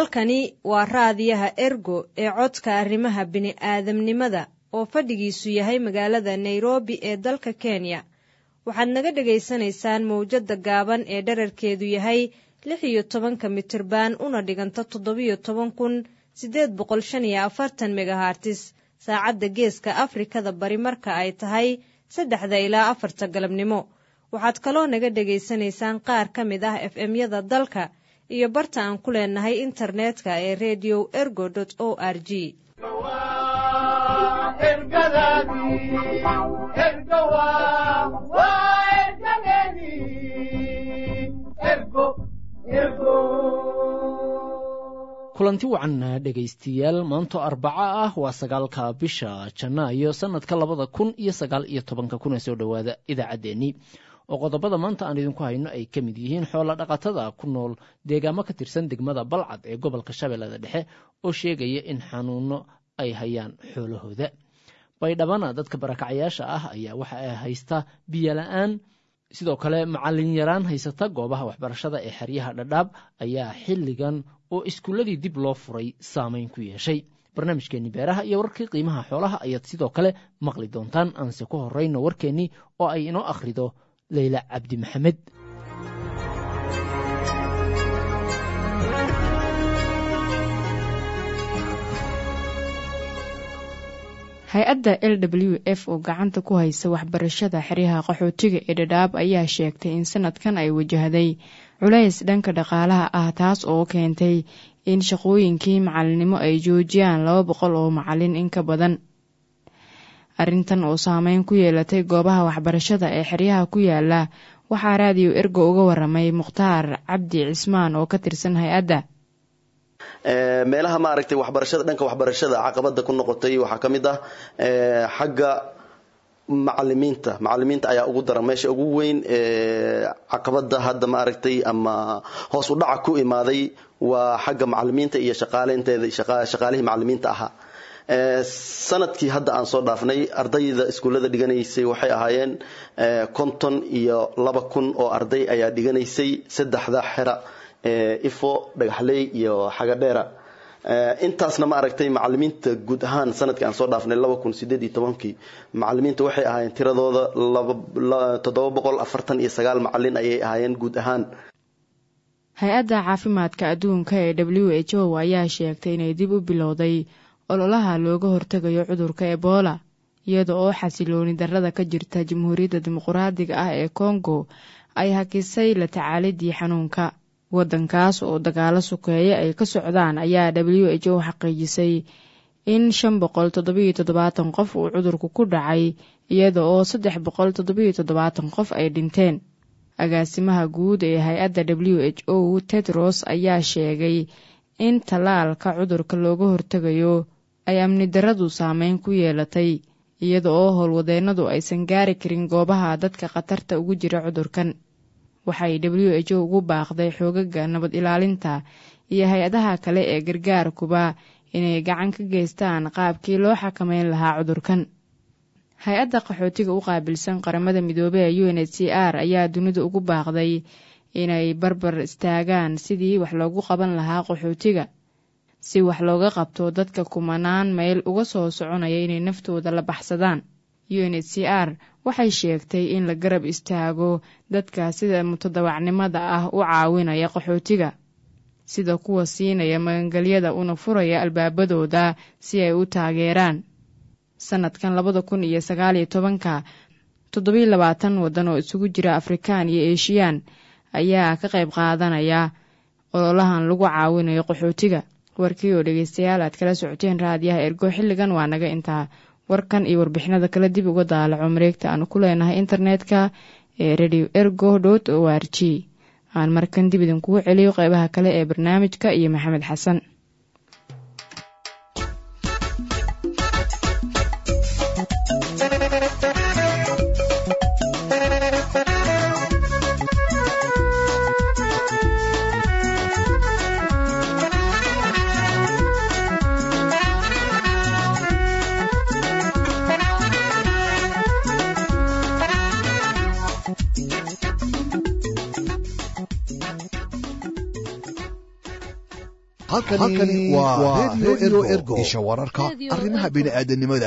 halkani waa raadiyaha ergo ee codka arrimaha bini'aadamnimada oo fadhigiisu yahay magaalada nairobi ee dalka kenya waxaad naga dhagaysanaysaan mawjadda gaaban ee dherarkeedu yahay lix iyo tobanka mitirban una dhiganta toddobiyo toban kun siddeed boqol shan iyo afartan megahartis saacadda geeska afrikada bari marka ay tahay saddexda ilaa afarta galabnimo waxaad kaloo naga dhegaysanaysaan qaar ka mid ah f m-yada dalka iyo barta aan ku leenahay internetka ee redio ergo o r g kulanti wacan dhegaystayaal maanto arbaco ah waa sagaalka bisha janaayo sanadka labada kun iyo sagaal iyo tobanka kuna soo dhowaada idaacaddeenii oo qodobada maanta aan idinku hayno ay ka mid yihiin xoola dhaqatada ku nool deegaamo ka tirsan degmada balcad ee gobolka shabeellada dhexe oo sheegaya in xanuuno ay hayaan xoolahooda baydhabana dadka barakacyaasha ah ayaa waxa ay haysta biyola-aan sidoo kale macallin yaraan haysata goobaha waxbarashada ee xeryaha dhadhaab ayaa xilligan oo iskuulladii dib loo furay saameyn ku yeeshay barnaamijkeenni beeraha iyo wararkii qiimaha xoolaha ayaad sidoo kale maqli doontaan aanse ku horrayno warkeennii oo ay inoo akhrido leyla cabdi maxamed hay-adda l w f oo gacanta ku haysa waxbarashada xeryaha qaxootiga ee dhadhaab ayaa sheegtay in sanadkan ay wajahday culays dhanka dhaqaalaha ah taas oo keentay in shaqooyinkii macalinimo ay joojiyaan laba boqol oo macalin in ka badan arrintan oo saameyn ku yeelatay goobaha waxbarashada ee xeryaha ku yaala waxaa raadiyo ergo uga waramay mukhtaar cabdi cismaan oo ka tirsan hay-adda meelaha maaragtay waxbarashada dhanka waxbarashada caqabada ku noqotay waxaa ka mid ah xagga macalimiinta macalimiinta ayaa ugu daran meesha ugu weyn caqabada hadda maaragtay ama hoos u dhaca ku imaaday waa xagga macalimiinta iyo shaqaaleynteeda shaqaalihii macalimiinta ahaa sanadkii hadda aan soo dhaafnay ardayda iskuullada dhiganaysay waxay ahaayeen konton iyo laba kun oo arday ayaa dhiganaysay saddexda xera ifo dhagaxley iyo xagadheera intaasna ma aragtay macalimiinta guud ahaan sanadkii aan soo dhaafnay laba kun sideed iyo tobankii macalimiinta waxay ahaayeen tiradooda toddoba boqol afartan iyo sagaal macalin ayay ahaayeen guud ahaan hay-adda caafimaadka adduunka ee w h o ayaa sheegtay inay dib u bilowday ololaha looga hortegayo cudurka ebola iyada oo xasilooni darrada ka jirta jamhuuriyadda dimuquraadiga ah ee kongo ay hakisay la tacaalidii xanuunka waddankaas oo dagaalo sukeeye ay ka socdaan ayaa w h o xaqiijisay in shan boqol toddobiyo toddobaatan qof uu cudurku ku dhacay iyada oo saddex boqol toddobiyo toddobaatan qof ay dhinteen agaasimaha guud ee hay-adda w h o tedros ayaa sheegay in tallaalka cudurka looga hortegayo ay amni daradu saameyn ku yeelatay iyada oo howlwadeennadu aysan gaari karin goobaha dadka khatarta ugu jira cudurkan waxay w h o ugu baaqday xoogaga nabad ilaalinta iyo hay-adaha kale ee gargaarkuba inay gacan ka geystaan qaabkii loo xakameyn lahaa cudurkan hay-adda qaxootiga u qaabilsan qaramada midoobey ee u n h c r ayaa dunida ugu baaqday inay barbar istaagaan sidii wax loogu qaban lahaa qaxootiga si wax looga qabto dadka kumanaan mayl uga soo soconaya inay naftooda la baxsadaan u n h c r waxay sheegtay in la garab istaago dadka sida mutadawacnimada ah u caawinaya qaxootiga sida kuwa siinaya magangelyada una furaya albaabadooda si ay u taageeraan sanadkan labada kun iyo sagaal iyo tobanka toddobiyo labaatan waddan oo isugu jira afrikaan iyo eeshiyaan ayaa ka qayb qaadanaya ololahan lagu caawinayo qaxootiga warkii oo dhegeystayaal aad kala socoteen raadiyaha ergo xilligan waa naga intaa warkan iyo warbixinada kale dib uga daalaco mareegta aanu ku leenahay internetka ee radio ergo dot o r g aan markan dib idinkugu celiyo qeybaha kale ee barnaamijka iyo maxamed xasan halkani waa redio ergo isha wararka arrimaha bini'aadanimada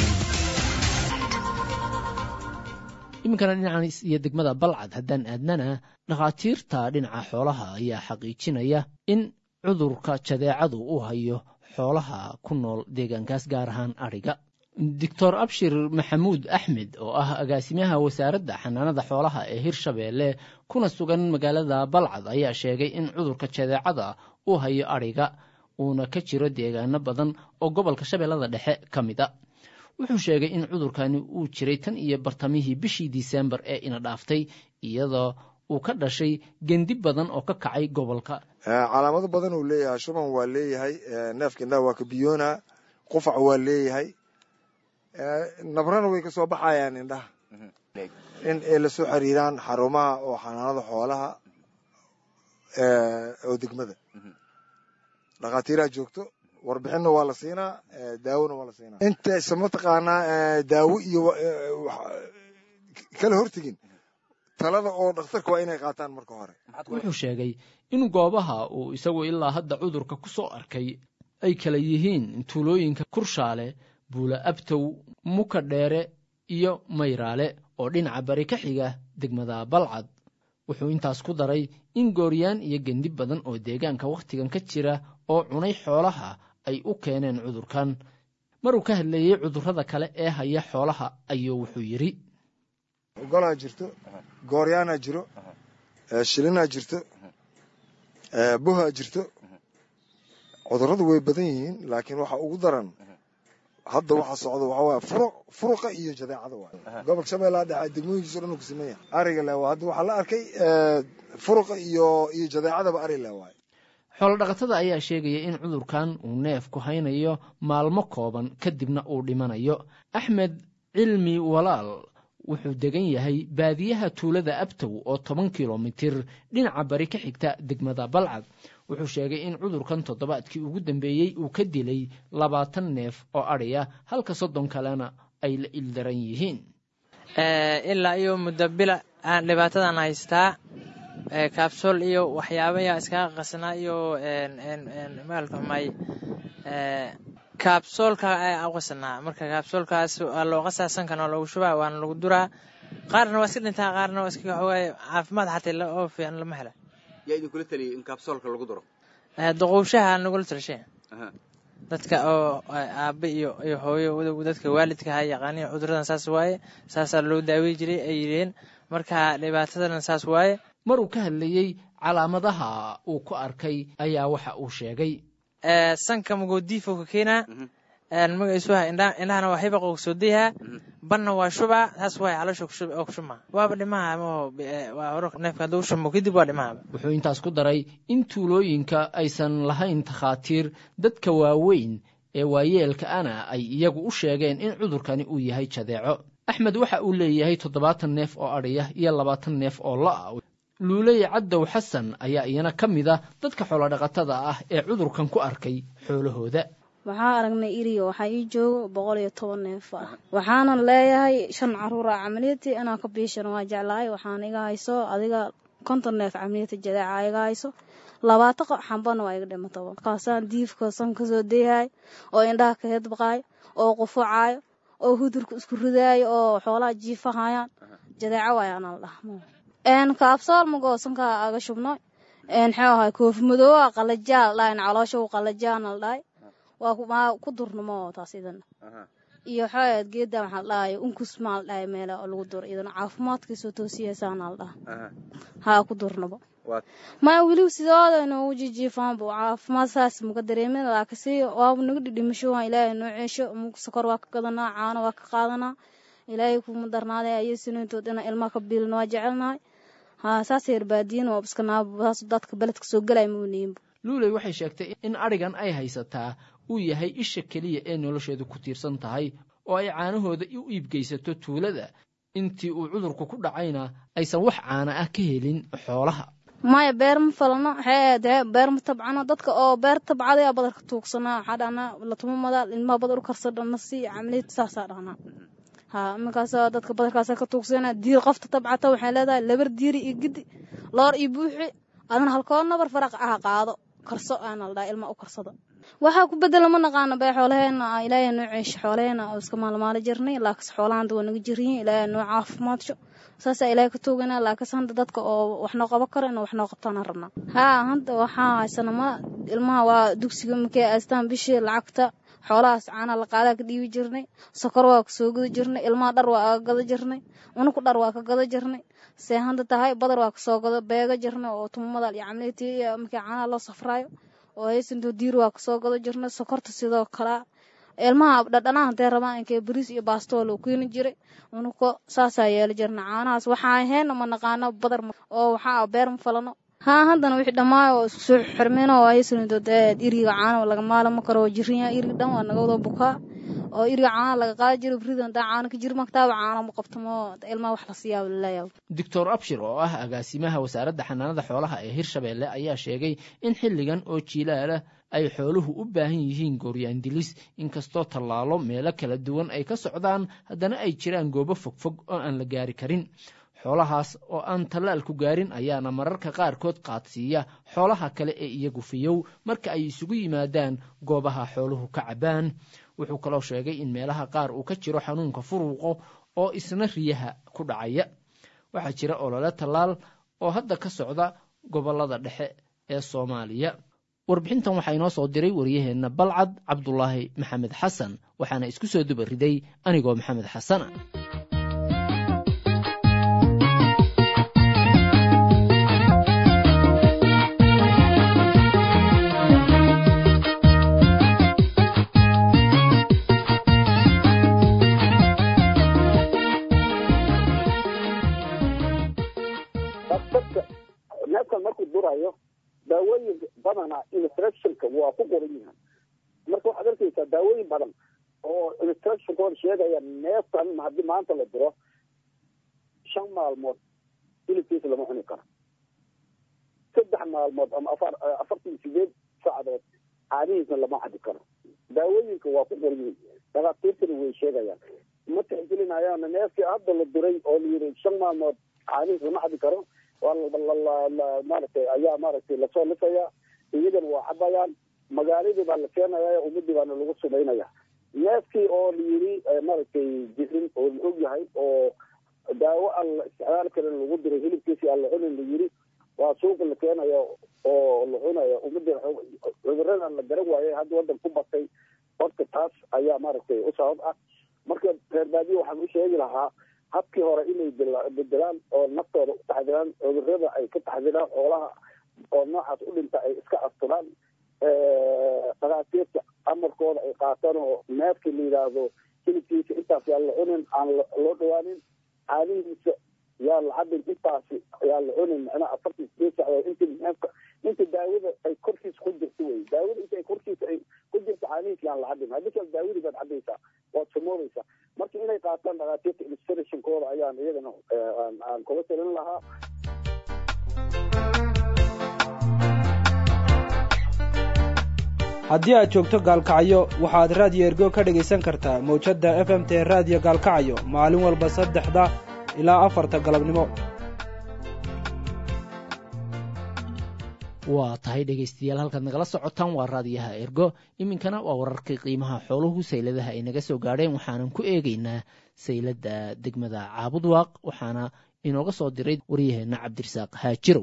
iminkana dhinacan iyo degmada balcad haddaan aadnana dhakhaatiirta dhinaca xoolaha ayaa xaqiijinaya in cudurka jadeecadu uu hayo xoolaha ku nool deegaankaas gaar ahaan adhiga doctor abshir maxamuud axmed oo ah agaasimaha wasaaradda xanaanada xoolaha ee hirshabeelle kuna sugan magaalada balcad ayaa sheegay in cudurka jadeecada uu hayo adhiga uuna ka jiro deegaano badan oo gobolka shabeellada dhexe ka mid a wuxuu sheegay in cudurkani uu jiray tan iyo bartamihii bishii disembar ee ina dhaaftay iyadoo uu ka dhashay gendi badan oo ka kacay gobolka calaamado badan uu leeyahay shuban waa leeyahay neefka indhaha waa kabiyoona qufac waa leeyahay nabrana way kasoo baxayaan indhaha in ay lasoo xiriiraan xarumaha oo xanaanada xoolaha oo degmada dhakhaatiiraa joogto warbixinna waa la siinaa daawona waa la siinaa intaysa mataqaanaa daawo iyo kala hortegin talada oo dhakhtarka waa inay qaataan marka hore wuxuu sheegay in goobaha uu isagu ilaa hadda cudurka ku soo arkay ay kala yihiin tuulooyinka kurshaale buula abtow muka dheere iyo mayraale oo dhinaca bari ka xiga degmada balcad wuxuu intaas ku daray in gooryaan iyo gendi badan oo deegaanka wakhtigan ka jira oo cunay xoolaha ay u keeneen cudurkan maruu ka hadleeyey cudurrada kale ee haya xoolaha ayuu wuxuu yidhi golaa jirto gooryaanaa jiro shilinaa jirto buhaa jirto cudurradu way badan yihiin laakiin waxa ugu daran hadda waxa socda waxa waaya furuq furuqa iyo jadeecada waay gobolka shabeellaha dhexe degmooyinkiiso dhan uu ku sameeya ariga le hadda waxaa la arkay furuqa iyo iyo jadeecadaba ari le waay xoolodhaqatada ayaa sheegaya in cudurkan uu neefku haynayo maalmo kooban kadibna uu dhimanayo axmed cilmi walaal wuxuu degan yahay baadiyaha tuulada abtow oo toban kilomitir dhinaca bari ka xigta degmada balcad wuxuu sheegay in cudurkan toddobaadkii ugu dambeeyey uu ka dilay labaatan neef oo adhiya halka soddon kalena ay la ildaran yihiin ilaa iyo muddo bila aan dhibaatadan haystaa kaabsool iyo waxyaabayaa iskaga qasnaa iyo maalxumay kaabsoolka qasnaa marka kaabsoolkaas waa loo qasaa sankan waa loogu shubaa waana lagu duraa qaarna waa iska dhintaa qaarna waa iska xoogaay caafimaad xataa oo fiican lama hela yaa idinkula taliyay in kaabsoolka lagu duro duquushaha nagula talashee dadka oo aabe iyo iyo hooyo dadka waalidka ha yaqaaniin cuduradan saas waaye saasaa loo daawey jiray ay yidheen marka dhibaatadana saas waaye maruu ka hadlayey calaamadaha uu ku arkay ayaa waxa uu sheegay sanka magoodiifo ka keenaa magaciisuha indhahana waa hibaq oo soo dayahaa banna waa shubaa saas waay caloosha oo ku shubmaa waaba dhimaha waa hore neefka hadduu shumo kadib waa dhimahaba wuxuu intaas ku daray in tuulooyinka aysan lahayn takhaatiir dadka waaweyn ee waayeelka ana ay iyagu u sheegeen in cudurkani uu yahay jadeeco axmed waxa uu leeyahay toddobaatan neef oo adhiya iyo labaatan neef oo la-a luuley caddow xasan ayaa iyana ka mid ah dadka xoolodhaqatada ah ee cudurkan ku arkay xoolahooda waxaa aragnay iriyo waxaa ii joogo boqol iyo toban neef ah waxaana leeyahay shan caruura camaliyati inaan ka biishan waa jeclahay waxaan iga hayso adiga konton neef camaliyati jadeeca iga hayso labaatan xambana waa iga dhimataba markaasaan diifka san kasoo deeyahay oo indhaha ka hedbaqaayo oo qufucaayo oo hudurka isku ridaayo oo xoolaha jiifahayaan jadeeco waayaan la dhahmo kaabsool magoo sankaa aga shubno maxuu ahay koofi madoowa qalajaal dhahay caloosha qalajaana la dhahay waa ku durnamo taas idana iyo waxaa geeda maxaa la dhahay unkus maa la dhahay meela oo lagu duro idana caafimaadkiisoo toosiyaysaana la dhaha haa ku durnabo maya weliba sidooda inoogu jijiifaanbu caafimaad saas muka dareemin laakasi waaba naga dhidhimasho waan ilaahay noo ceesho sokor waa ka gadanaa caano waa ka qaadanaa ilaahay kuma darnaaday ayasinointood inaan ilmaha ka biilin waa jecelnahay haa saas yarbaadiyin waa iskanaabsaas dadka beledka soo gelay mauniinba luuley waxay sheegtay in adhigan ay haysataa uu yahay isha keliya ee nolosheedu ku tiirsan tahay oo ay caanahooda u iibgeysato tuulada intii uu cudurku ku dhacayna aysan wax caana ah ka helin xoolaha maya beer ma falano waxay beer ma tabcano dadka oo beer tabcadaya badarka tuugsanaa waxaa dhahnaa latuma madaal ilmaha badar u karsadhana si camaliyad saasaa dhahnaa ha iminkaas dadka badarkaasa ka tuugsana diir qofta tabcata waxay leedahay labar diiri iyo gidi loor iyo buuxi adana halkoo nabar faraq ah qaado karso aana la dhaha ilma u karsada waxaa ku bedela ma naqaano bee xoolaheena ilaahay noo ceesho xoolaheena oo iska maalmaali jirnay laakiinse xoolahan hadda waa naga jiryiin ilaahay noo caafimaadso saasaa ilaahay ka tooganaa laakiinse hadda dadka oo wax noo qaban karo inuu wax noo qabtaana rabnaa haa hadda waxaa haysana ma ilmaha waa dugsiga markay aastaan bishii lacagta xoolahaas caana la qaadaa ka dhiibi jirnay sokor waa ka soo gada jirnay ilmaha dhar waa aga gada jirnay unuku dhar waa ka gada jirnay see handa tahay badar waa kasoo gada beega jirnay oo tumamada iyo camleetii markii caanaha loo safraayo oo haysanto diir waa kasoo gada jirnay sokorta sidoo kalea ilmaha dhadhanaha hadee rabaan inkee bariis iyo baastoo loo keeni jiray unuko saasaa yeeli jirnay caanahaas waxaa ahayn ma naqaano badar oo waxaa beer ma falano haa haddana wixii dhammaayo oo isku soo xirmeen oo haysanto dee iriga caana laga maalama karo oo jirin yahay iriga dhan waa naga wada bukaa oo iriga caana laga qaadi jiro brida hadaa caana ka jir maktaaba caana ma qabtamo ilmaha wax la siiyaa laleeyahay doctor abshir oo ah agaasimaha wasaaradda xanaanada xoolaha ee hirshabeelle ayaa sheegay in xilligan oo jiilaalah ay xooluhu u baahan yihiin gooryaandilis inkastoo tallaalo meelo kala duwan ay ka socdaan haddana ay jiraan goobo fogfog oo aan la gaari karin xoolahaas oo aan tallaalku gaarin ayaana mararka qaarkood qaadsiiya xoolaha kale ee iyagu fiyow marka ay isugu yimaadaan goobaha xooluhu ka cabbaan wuxuu kaloo sheegay in meelaha qaar uu ka jiro xanuunka furuuqo oo isna riyaha ku dhacaya waxaa jira olole tallaal oo hadda ka socda gobollada dhexe ee soomaaliya warbixintan waxaa inoo soo diray waryaheenna balcad cabdulaahi maxamed xasan waxaana isku soo duba riday anigoo maxamed xasana neefkan markuu durayo daawooyin badana instructionka waa ku qoran yihiin marka waxaad arkaysaa daawooyin badan oo instructionkooda sheegaya neefkan haddii maanta la duro shan maalmood hilibkiisa lama cuni karo saddex maalmood ama afar afartan sideed saacadood caanihiisna lama cabi karo daawooyinka waa ku qoran yihiin dhakhaatiirtana way sheegayaan ma tixgelinayaan neefkii hadda la duray oo la yiri shan maalmood caanihiis lama cabi karo maaragtay ayaa maaragtay lasoo lisaya iyagana waa cabayaan magaaladii baa la keenaya ummadii baana lagu sumaynaya neefkii oo la yiri maaragtay jirin oo la og yahay oo daawo aan la isticmaali karin lagu diray hilibkiisi aan la cunin la yiri waa suuqa la keenaya oo la cunaya ummadii cuduradan la garan waayay hadda wadan ku batay horta taas ayaa maaragtay u sabab ah marka reer baadiye waxaan u sheegi lahaa habkii hore inay bedelaan oo naftooda u taxdiraan cudurada ay ka taxdiraan xoolaha oo noocaas u dhinta ay iska asturaan dhakhaatiirta amarkooda ay qaataan oo neefkii la yidhaahdo hilibkiisa intaas yaa la cunin aan loo dhawaanin caanihiisa yaa la cabin intaasi yaa la cunin macnaha afartan sideed sacdood inti neefka inta daawada ay korkiisa ku jirto wey daawada inta ay korkiisa ay ku jirto caanihiisa yaan la cabin haddii kale daawadii baad cabaysaa waad sumoobaysaa marka inay qaataan dhakhaatiirta illustrationkooda ayaan iyagana aan kula talin lahaa haddii aad joogto gaalkacyo waxaad raadiyo ergo ka dhegaysan kartaa mawjadda f m t raadiyo gaalkacyo maalin walba saddexda ilaa afarta galabnimo waa tahay dhegaystayaal halkaad nagala socotaan waa raadiyaha ergo iminkana waa wararkii qiimaha xooluhu sayladaha ay naga soo gaadheen waxaanan ku eegaynaa sayladda degmada caabudwaaq waxaana inooga soo diray waryaheenna cabdirasaaq haajirow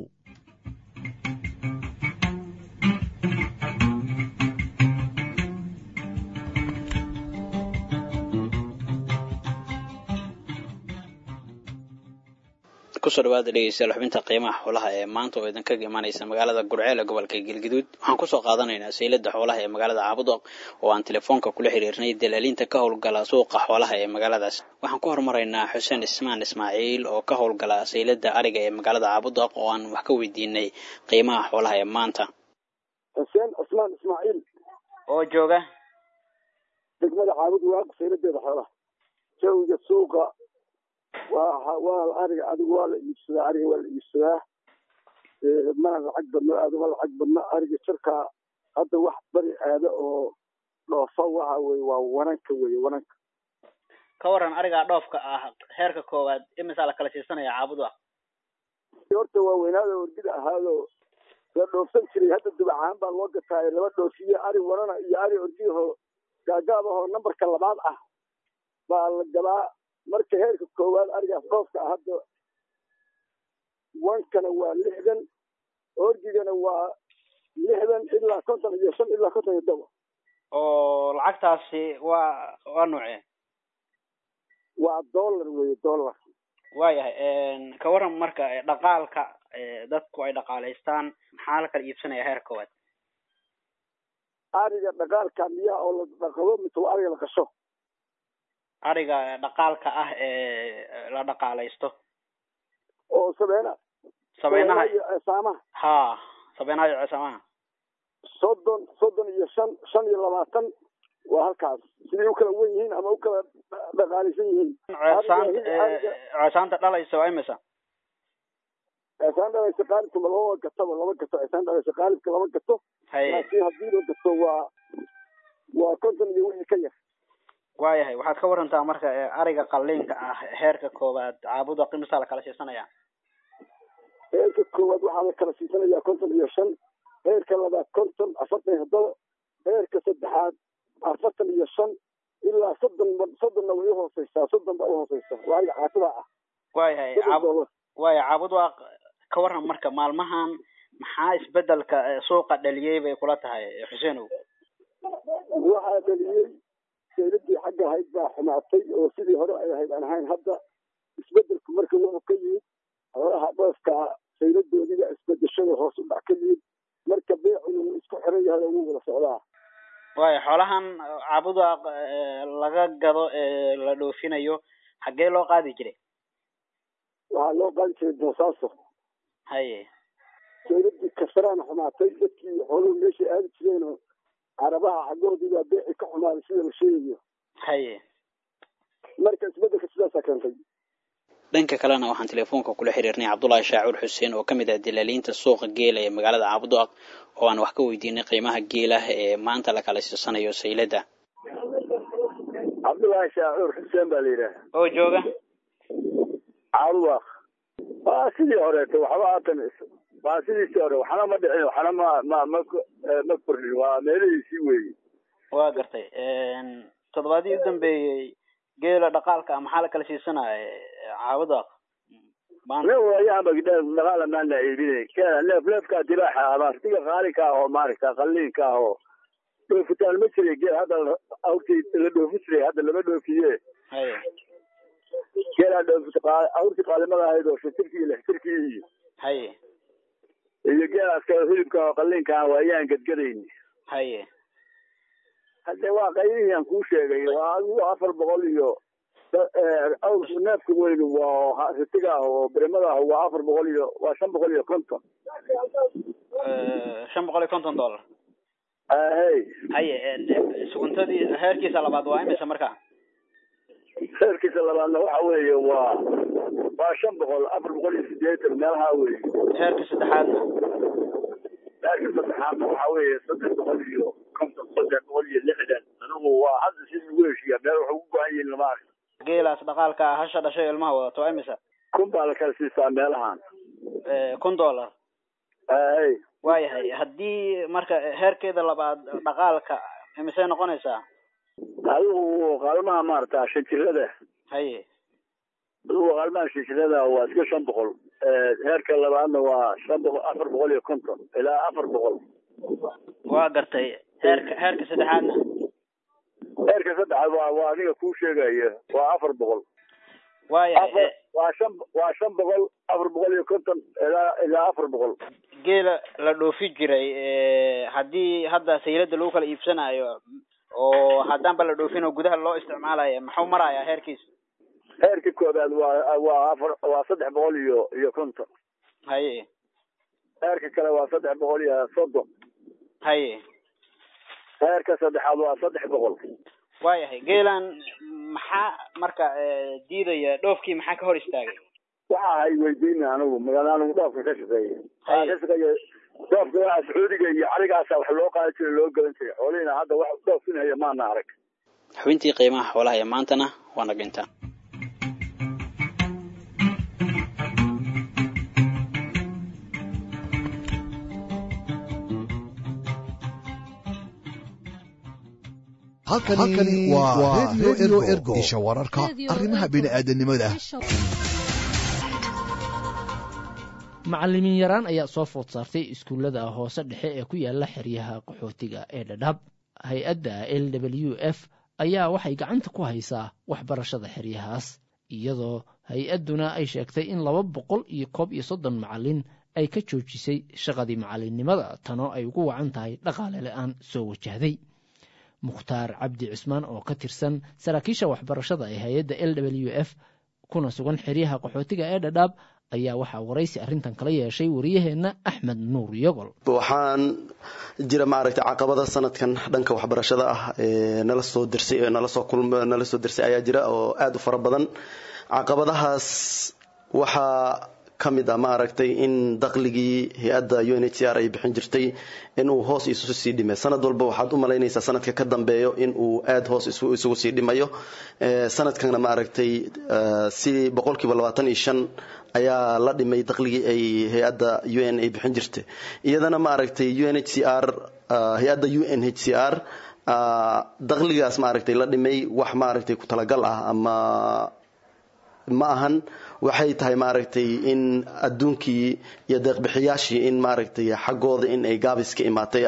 kusoo dhawaada dhegeystayaal xubinta qiimaha xoolaha ee maanta oo idinkaga imaaneysa magaalada gurceel ee gobolka galgaduud waxaan kusoo qaadanaynaa saylada xoolaha ee magaalada caabudoq oo aan telefoonka kula xiriirnay dalaaliinta ka howlgala suuqa xoolaha ee magaaladaas waxaan ku horumaraynaa xuseen ismaan ismaaciil oo ka howlgala saylada ariga ee magaalada caabudoq oo aan wax ka weydiinay qiimaha xoolaha ee maanta xuseen cismaan ismaaciil oo jooga degmada caabud waaq sayladeeda xoolaha jawiga suuqa waa waa ariga adigu waa la iibsadaa ariga waa la iibsadaa mana lacag badno aada uma lacag badno ariga jirkaa hadda wax bari aada oo dhoofa waxa weye waa wananka weye wananka ka waran arigaa dhoofka ah heerka koowaad imisaa la kala siisanaya caabuda horta waa weynaada orgida ahaado la dhoofsan jiray hadda dubacahaan baa loo gataayo laba dhoofiye ari warana iyo ari ordiyaho gaagaab ahoo nambarka labaad ah baa la gadaa marka heerka koowaad arigaas dhoofka ah hadda wankana waa lixdan ordigana waa lixdan ilaa konton iyo shan ilaa konton iyo toba oo lacagtaasi waa waa noocee waa dollar weye dollar waayahay ka waran marka dhaqaalka dadku ay dhaqaalaystaan maxaa la kala iibsanaya heer koowaad ariga dhaqaalka miyaa oo la dhaqado mise waa ariga la qasho ariga dhaqaalka ah ee la dhaqaalaysto oo sabeena sabeynaha iyo ceesaamaha ha sabeynaha iyo ceesamaha soddon soddon iyo shan shan iyo labaatan waa halkaas siday u kala wen yihiin ama u kala dhaqaalaysan yihiin ceesaanta ceesaanta dhalaysa waa imisa ceesaan dhalaysa qaalibka ma laba gataba laba gato ceesaan dhalaysa qaalibka laba gato haye laakiin haddii la gato waa waa konton iyo wixii ka yar waayahay waxaad ka warantaa marka ariga qalliinka ah heerka koowaad caabuda qimisaa la kala siisanaya heerka koowaad waxaa la kala siisanayaa konton iyo shan heerka labaad konton afartan iyo toddoba heerka saddexaad afartan iyo shan ilaa soddon soddonna way uhooseysaa soddon baa uhooseysa waa ariga caatada ah waayahay caab waaya caabud waa ka waran marka maalmahan maxaa isbedelka suuqa dhaliyey bay kula tahay xuseenow waxaa dhaliyey sayladii xagga ahayd baa xumaatay oo sidii hore ay ahayd aan ahayn hadda isbedelku marka wuxuu ka yimid xoolaha dhoofka sayladoodiga isbedeshada hoos u dhac ka yimid marka beecuna wuu isku xiran yahay oo wuu wada socdaa waaya xoolahan caabuda laga gado ee la dhoofinayo xaggee loo qaadi jiray waxaa loo qaadi jiray boosaaso haye sayladii kasaraan xumaatay dadkii xooluhu meeshay aadi jireenoo carabaha xaggoodii baa beeci ka xumaaday sida la sheegayo haye marka isbedelka sidaasaa keentay dhanka kalena waxaan telefoonka kula xiriirnay cabdullaahi shaacuur xuseen oo ka mid ah dilaaliinta suuqa geela ee magaalada caabudaaq oo aan wax ka weydiinay qiimaha geela ee maanta la kala siisanayo sayladda cabdullaahi shaacuur xuseen baa la yidhaaha oo jooga caabudaaq waa sidii horeeto waxba haatan waa sidiisii hore waxna ma dhicin waxna ma ma ma ma kordhin waa meelihiisii weeye waa gartay toddobaadii u dambeeyey geela dhaqaalka ah maxaa la kala siisanaya caabudaaq ayaanba dhaqaala maan la iibinay neef neefkaa dibaaxa ah martiga qaalinka ah oo maaragta qalliinka ah oo dhoofitaan ma jiray geel hadda awrtii la dhoofi jiray hadda lama dhoofiye haye geelaa dhoofi awrtii qaalimada ahayd oo shantirkii iyo lixtirkii iyo haye iyo geelaas kale hilibka oo qalliinka ah waa ayaan gadgadayni haye hadde waa qaybihii aan kuu sheegay waa adigu afar boqol iyo awr neefka weyn waa ritiga ah oo birimada ah waa afar boqol iyo waa shan boqol iyo konton shan boqol iyo konton dollar hey haye suguntadii heerkiisa labaad waa imisa marka heerkiisa labaadna waxa weeye waa waa shan boqol afar boqol iyo sideetan meelaha weeye heerka saddexaadna heerka saddexaadna waxa weeye saddex boqol iyo konton saddex boqol iyo lixdan anigu waa hadda sidii ugu heshiiya meel waxay ugu go-an yihiin lama arka geelaas dhaqaalka ah hasha dhashay ilmaha wadato waa imisa kun baa la kala siisaa meelahan kun dollar hey waayahay haddii marka heerkeeda labaad dhaqaalka imisay noqonaysaa adigu qaalmaha maarata shanjirada haye adigu qaalmaha shanjirada waa iska shan boqol heerka labaadna waa shan boqol afar boqol iyo konton ilaa afar boqol waa gartay heerka heerka saddexaadna heerka saddexaad waa waa adiga kuu sheegaya waa afar boqol waayahay waa shan waa shan boqol afar boqol iyo konton ilaa ilaa afar boqol geela la dhoofi jiray haddii hadda saylada lagu kala iibsanayo oo haddaanba la dhoofin oo gudaha loo isticmaalayo muxuu marayaa heerkiisa heerka koobaad waa waa afar waa saddex boqol iyo iyo konton haye heerka kale waa saddex boqol iyo soddon haye heerka saddexaad waa saddex boqol waayahay geelan maxaa marka diidaya dhoofkii maxaa ka hor istaagay waxa hay weydiina anigu magaala anigu dhoofka ka shaqeeya waxaa ka shaqeeya dhoofka waa sacuudiga iyo caligaasa wax loo qaadi jiray loo galan jiray xoolihiina hadda wax dhoofinaya maana arag xubintii qiimaha xoolaha ee maantana waa naginta halkani waa redio ergo isha wararka arrimaha bini'aadanimada macallimiin yaraan ayaa soo food saartay iskuullada hoose dhexe ee ku yaala xeryaha qaxootiga ee dhadhab hay-adda l w f ayaa waxay gacanta ku haysaa waxbarashada xeryahaas iyadoo hay-adduna ay sheegtay in laba boqol iyo koob iyo soddon macallin ay ka joojisay shaqadii macallinnimada tanoo ay ugu wacan tahay dhaqaale la-aan soo wajahday mukhtaar cabdi cismaan oo ka tirsan saraakiisha waxbarashada ee hay-adda l w f kuna sugan xeryaha qaxootiga ee dhadhaab ayaa waxaa waraysi arrintan kala yeeshay wariyaheenna axmed nuur yogol waxaan jira maaragtay caqabada sanadkan dhanka waxbarashada ah ee nala soo dirsay ee nala soo kulm nala soo dirsay ayaa jira oo aada u fara badan caqabadahaas waxaa ka mid ah maaragtay in dakhligii hay-adda u n h c r ay bixin jirtay inuu hoos isu sii dhimay sanad walba waxaad u malaynaysaa sanadka ka dambeeyo inuu aada hoos isugu sii dhimayo sanadkana maaragtay si boqolkiiba labaatan iyo shan ayaa la dhimay dakhligii ay hay-adda u n ay bixin jirtay iyadana maaragtay u n h c r hay-adda u n h c r dakhligaas maaragtay la dhimay wax maaragtay ku talagal ah ama ma ahan waxay tahay maaragtay in adduunkii iyo deeqbixiyaashii in maaragtay xaggooda in ay gaabis ka imaatay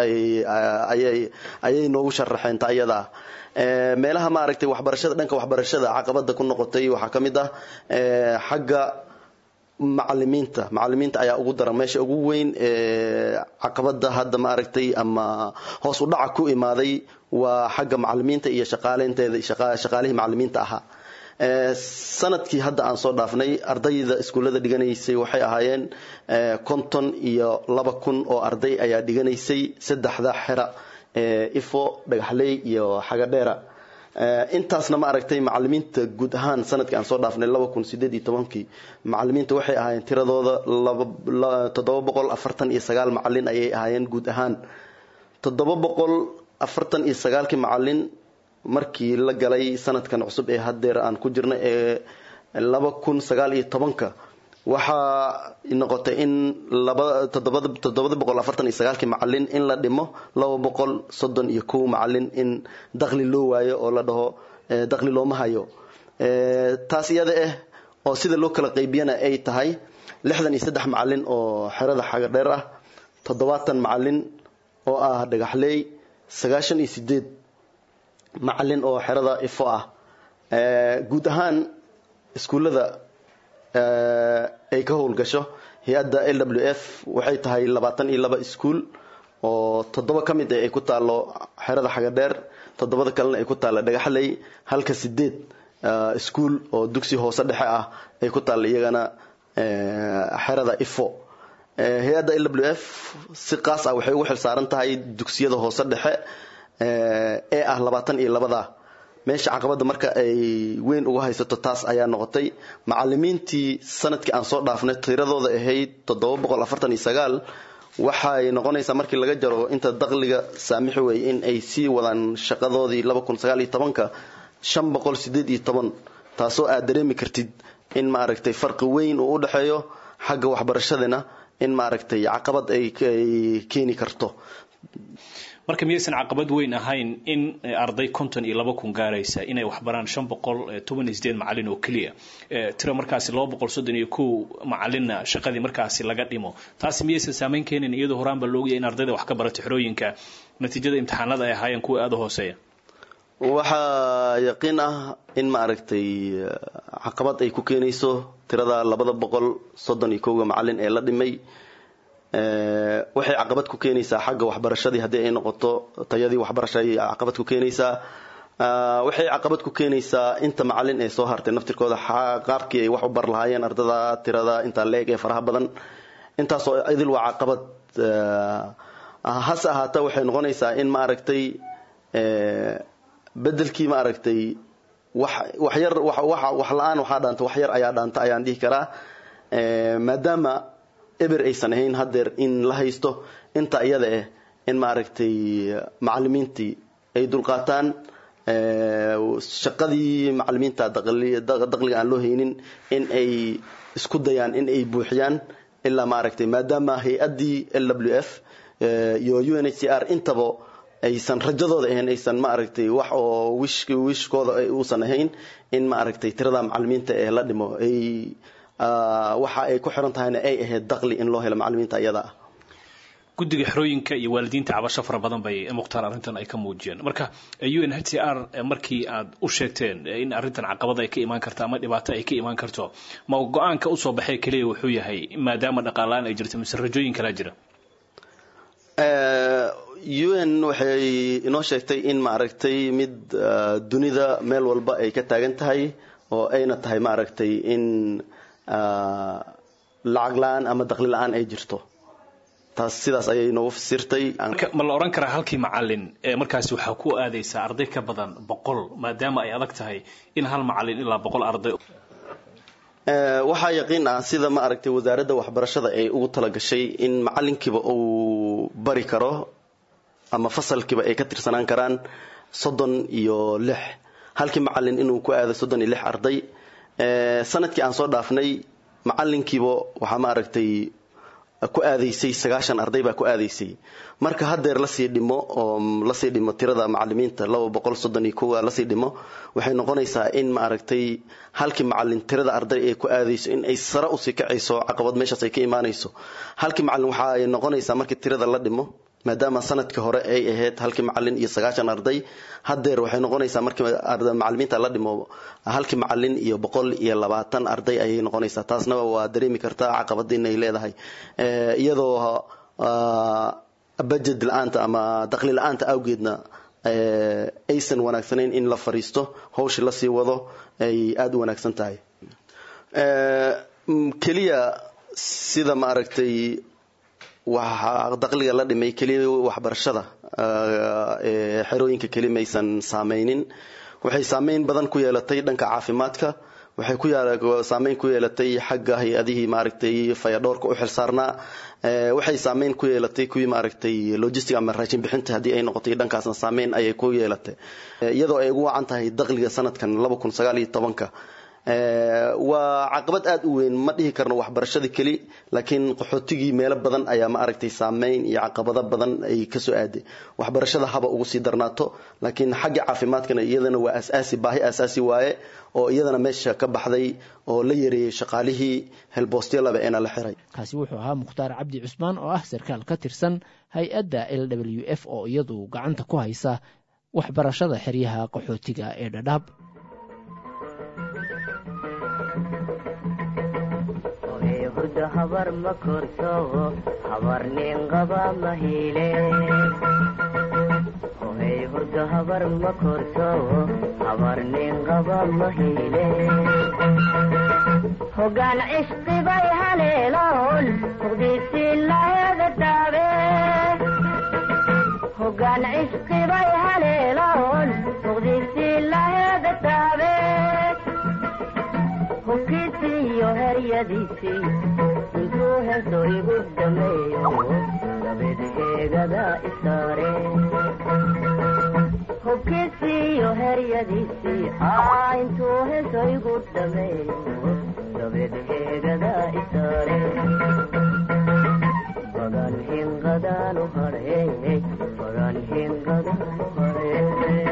ayay noogu sharaxeen ta ayadaa meelaha maaragtay waxbarashada dhanka waxbarashada caqabada ku noqotay waxaa ka mid ah xagga macalimiinta macalimiinta ayaa ugu daran meesha ugu weyn caqabada hadda maaragtay ama hoos u dhaca ku imaaday waa xagga macalimiinta iyo shaqaaleynteeda shaqaalihii macalimiinta ahaa sanadkii hadda aan soo dhaafnay ardayda iskuullada dhiganaysay waxay ahaayeen konton iyo laba kun oo arday ayaa dhiganaysay saddexda xera ifo dhagaxley iyo xagadheera intaasna ma aragtay macalimiinta guud ahaan sanadkii aan soo dhaafnay laba kun sideed iyo tobankii macalimiinta waxay ahaayeen tiradooda toddoba boqol afartan iyo sagaal macalin ayay ahaayeen guud ahaan toddoba boqol afartan iyo sagaalkii macalin markii la galay sanadkan cusub ee hadeer aan ku jirna ee laba kun sagaal iyo tobanka waxaa noqotay in toddobada boqol afartan iyo sagaalkii macalin in la dhimo laba boqol soddon iyo kow macalin in dakhli loo waayo oo la dhaho dakhli looma hayo taas iyada ah oo sida loo kala qaybiyana ay tahay lixdan iyo saddex macalin oo xerada xagadheer ah toddobaatan macalin oo ah dhagaxleey sagaashan iyo sideed macalin oo xerada ifo ah guud ahaan iskuullada ay ka howlgasho hay-adda l w f waxay tahay labaatan iyo laba iskuul oo toddoba ka mid ah ay ku taalo xerada xagadheer toddobada kalena ay ku taalla dhagaxley halka sideed iskuul oo dugsi hoose dhexe ah ay ku taalla iyagana xerada ifo hay-adda l w f si qaas ah waxay ugu xil saaran tahay dugsiyada hoose dhexe ee ah labaatan iyo labada meesha caqabada marka ay weyn uga haysato taas ayaa noqotay macalimiintii sanadkii aan soo dhaafnay tiradooda ahayd toddoba boqol afartan iyo sagaal waxay noqonaysaa markii laga jaro inta dakhliga saamixi wey in ay sii wadaan shaqadoodii laba kun sagaal iyo tobanka shan boqol sideed iyo toban taasoo aad dareemi kartid in maaragtay farqi weyn uu u dhexeeyo xagga waxbarashadana in maaragtay caqabad ay keeni karto marka miyaysan caqabad weyn ahayn in arday konton iyo laba kun gaaraysa inay waxbaraan shan boqol toban iyo sideed macalin oo keliya tiro markaasi laba boqol soddon iyo kow macalinna shaqadii markaasi laga dhimo taasi miyaysan saameyn keenin iyadoo horaanba loogaya in ardayda wax ka barato xerooyinka natiijada imtixaanada ay ahaayeen kuwa aada u hooseeya waxaa yaqiin ah in maaragtay caqabad ay ku keenayso tirada labada boqol soddon iyo kowga macalin ee la dhimay waxay caqabad ku keenaysaa xagga waxbarashadii haddii ay noqoto tayadii waxbarasha ayay caqabad ku keenaysaa waxay caqabad ku keenaysaa inta macalin ee soo hartay naftirkooda qaabkii ay wax u bar lahaayeen ardada tirada intaa leeg ee faraha badan intaasoo idil waa caqabad hase ahaata waxay noqonaysaa in maaragtay bedelkii maaragtay wax waxyar wax la-aan waxaa dhaanta wax yar ayaa dhaanta ayaan dhihi karaa maadaama eber aysan ahayn hadeer in la haysto inta iyada ah in maaragtay macalimiintii ay dulqaataan shaqadii macalimiinta daqliga aan loo haynin in ay isku dayaan in ay buuxiyaan ilaa maaragtay maadaama hay-addii l w f iyo u n h c r intaba aysan rajadooda ahayn aysan ma aragtay wax oo wish wishkooda uusan ahayn in ma aragtay tirada macalimiinta ee la dhimo ay waxa ay ku xiran tahayna ay ahayd daqli in loo helo macalimiinta iyada ah guddiga xerooyinka iyo waalidiinta cabasho fara badan bay mukhtaar arrintan ay ka muujiyeen marka u n h c r markii aad u sheegteen in arrintan caqabad ay ka imaan karto ama dhibaato ay ka imaan karto ma go-aanka usoo baxay keliya wuxuu yahay maadaama dhaqaalaan ay jirto mise rajooyin kalaa jira u n waxay inoo sheegtay in maaragtay mid dunida meel walba ay ka taagan tahay oo ayna tahay maaragtay in lacag la-aan ama daqli la-aan ay jirto taas sidaas ayay noogu fasirtay ma la odhan karaa halkii macalin ee markaasi waxaa ku aadaysaa arday ka badan boqol maadaama ay adag tahay in hal macalin ilaa boqol arday waxaa yaqiin ah sida ma aragtay wasaaradda waxbarashada ay ugu talagashay in macalinkiiba uu bari karo ama fasalkiiba ay ka tirsanaan karaan soddon iyo lix halkii macalin inuu ku aado soddon iyo lix arday sanadkii aan soo dhaafnay macalinkiiba waxaa ma aragtay ku aadaysay sagaashan arday baa ku aadaysay marka haddeer lasii dhimo oo lasii dhimo tirada macalimiinta laba boqol soddon iyo kowa lasii dhimo waxay noqonaysaa in ma aragtay halkii macalin tirada arday ay ku aadayso in ay sare usii kacayso caqabad meeshaas ay ka imaanayso halkii macalin waxa ay noqonaysaa markii tirada la dhimo maadaama sanadkii hore ay ahayd halkii macalin iyo sagaashan arday haddeer waxay noqonaysaa markii macalimiinta la dhimo halkii macalin iyo boqol iyo labaatan arday ayay noqonaysaa taasna waa dareemi kartaa caqabada inay leedahay iyadoo budget la-aanta ama daqli la-aanta awgeedna aysan wanaagsanayn in la fariisto hawshii lasii wado ay aada u wanaagsan tahay keliya sida ma aragtay waxaa daqliga la dhimay keliya waxbarashada xerooyinka keli maysan saameynin waxay saameyn badan ku yeelatay dhanka caafimaadka waxay ku saameyn ku yeelatay xagga hay-adihii maaragtay fayadhoorka u xilsaarnaa waxay saameyn ku yeelatay kuwii maaragtay logistic ama raashin bixinta haddii ay noqotay dhankaasna saameyn ayay ku yeelatay iyadoo ay ugu wacan tahay daqliga sanadkan laba kun sagaal iyo tobanka waa caqabad aada u weyn ma dhihi karno waxbarashada keli laakiin qaxootigii meelo badan ayaa ma aragtay saameyn iyo caqabado badan ay kasoo aaday waxbarashada haba ugu sii darnaato laakiin xagga caafimaadkana iyadana waa asaasi baahi asaasi waaye oo iyadana meesha ka baxday oo la yareeyey shaqaalihii helboostylaba eena la xiray kaasi wuxuu ahaa mukhtaar cabdi cusmaan oo ah sarkaal ka tirsan hay-adda l w f oo iyadu gacanta ku haysa waxbarashada xeryaha qaxootiga ee dhadhaab hurdo habar ma korso habar nin qaba ma hile hohey hurdo habar ma korso habar nin qaba ma hile hogaan cishqibay haleeloon muqdisi laga daabe hogaan cishqibay haleeloon muqdisi laga daabe hubkiisiiyo heryadiisii intuu heeso igu dhameeyo dabed heegada isaare hubkiisiiyo heryadiisii aa intuu heeso igu dhameeyo dabed heegada isaare bagan hinqadaanu hadhe bagan hinqadaanu hadhe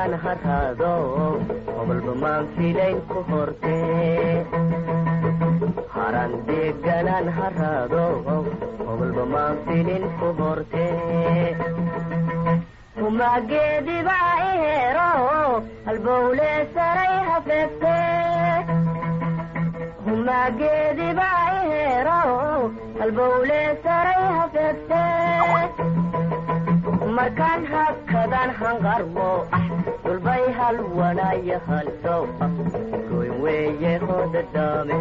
deganaan haraado hobalba maan filayn ku horte haran deganaan haraado hobalba maan filin ku horte humageedibaa ihero halbowle saray hafeegte humageedibaa ihero halbowle saray hafeegte markaan hakadan hanqarmo ah dulbay hal wanaya halsow ah goyn weeye hodadaame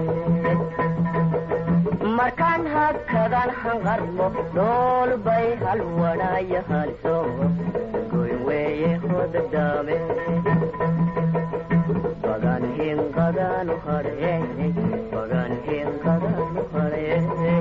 markaan hakadan hanqarmo dhoolbay hal wanaya halsow goyn weeye hodadaame bagan hinqadanu hadhe bagan hinqadanu hadhe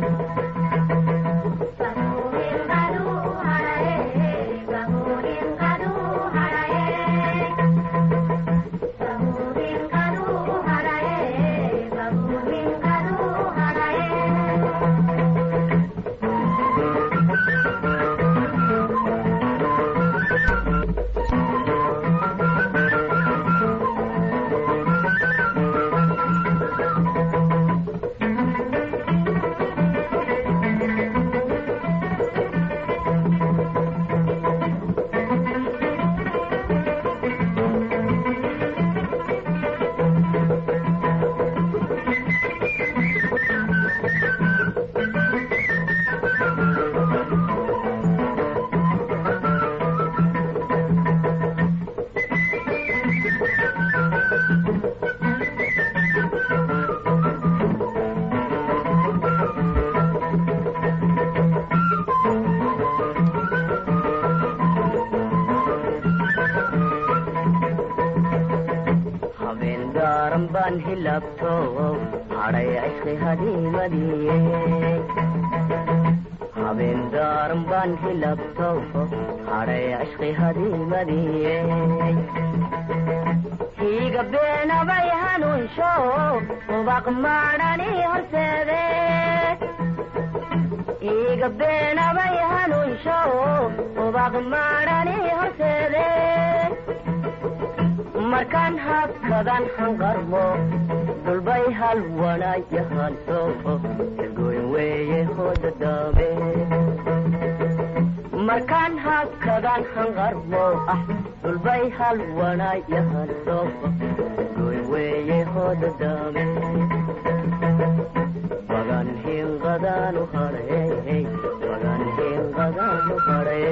habeen gaaran baan hilabto hadhay cishqi hadiimadiye habeen gaaran baan hilabto hadhay cishqi hadiimadiye hiiga beenabay hanuunsho ubaq maadhani horseede hiiga beenabay hanuunsho ubaq maadhani horseede markaan hakadan hanqarmo dulbay hal wanaya halso goyn weeye hodadaame markaan hakadan hanqarmo ah dulbay hal wanaya halso goyn weeye hodadaame bagan hinqadanu hadhe bagan hinqadanu hadhe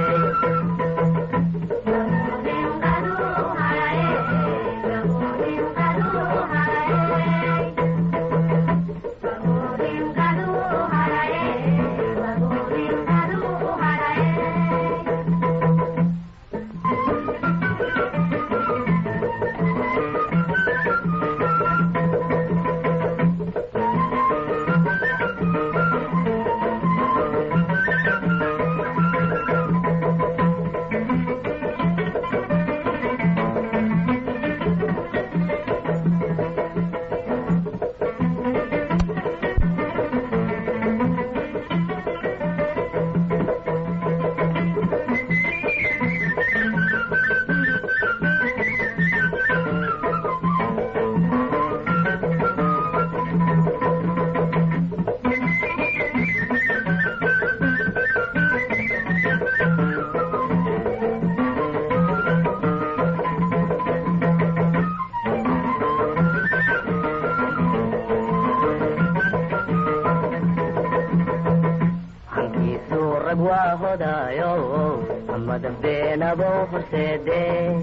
hankiisuu rag waa hodaayo amada beenabo horseede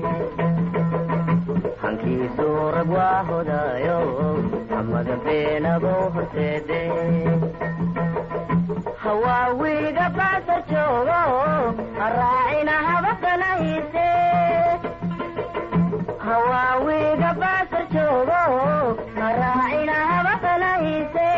hankiisuu rag waa hodaayo amada beenabo horseede hawaawiga baasa joogo araacina habaqanahiise hawaawiga baasa joogo araacina habaqanahiise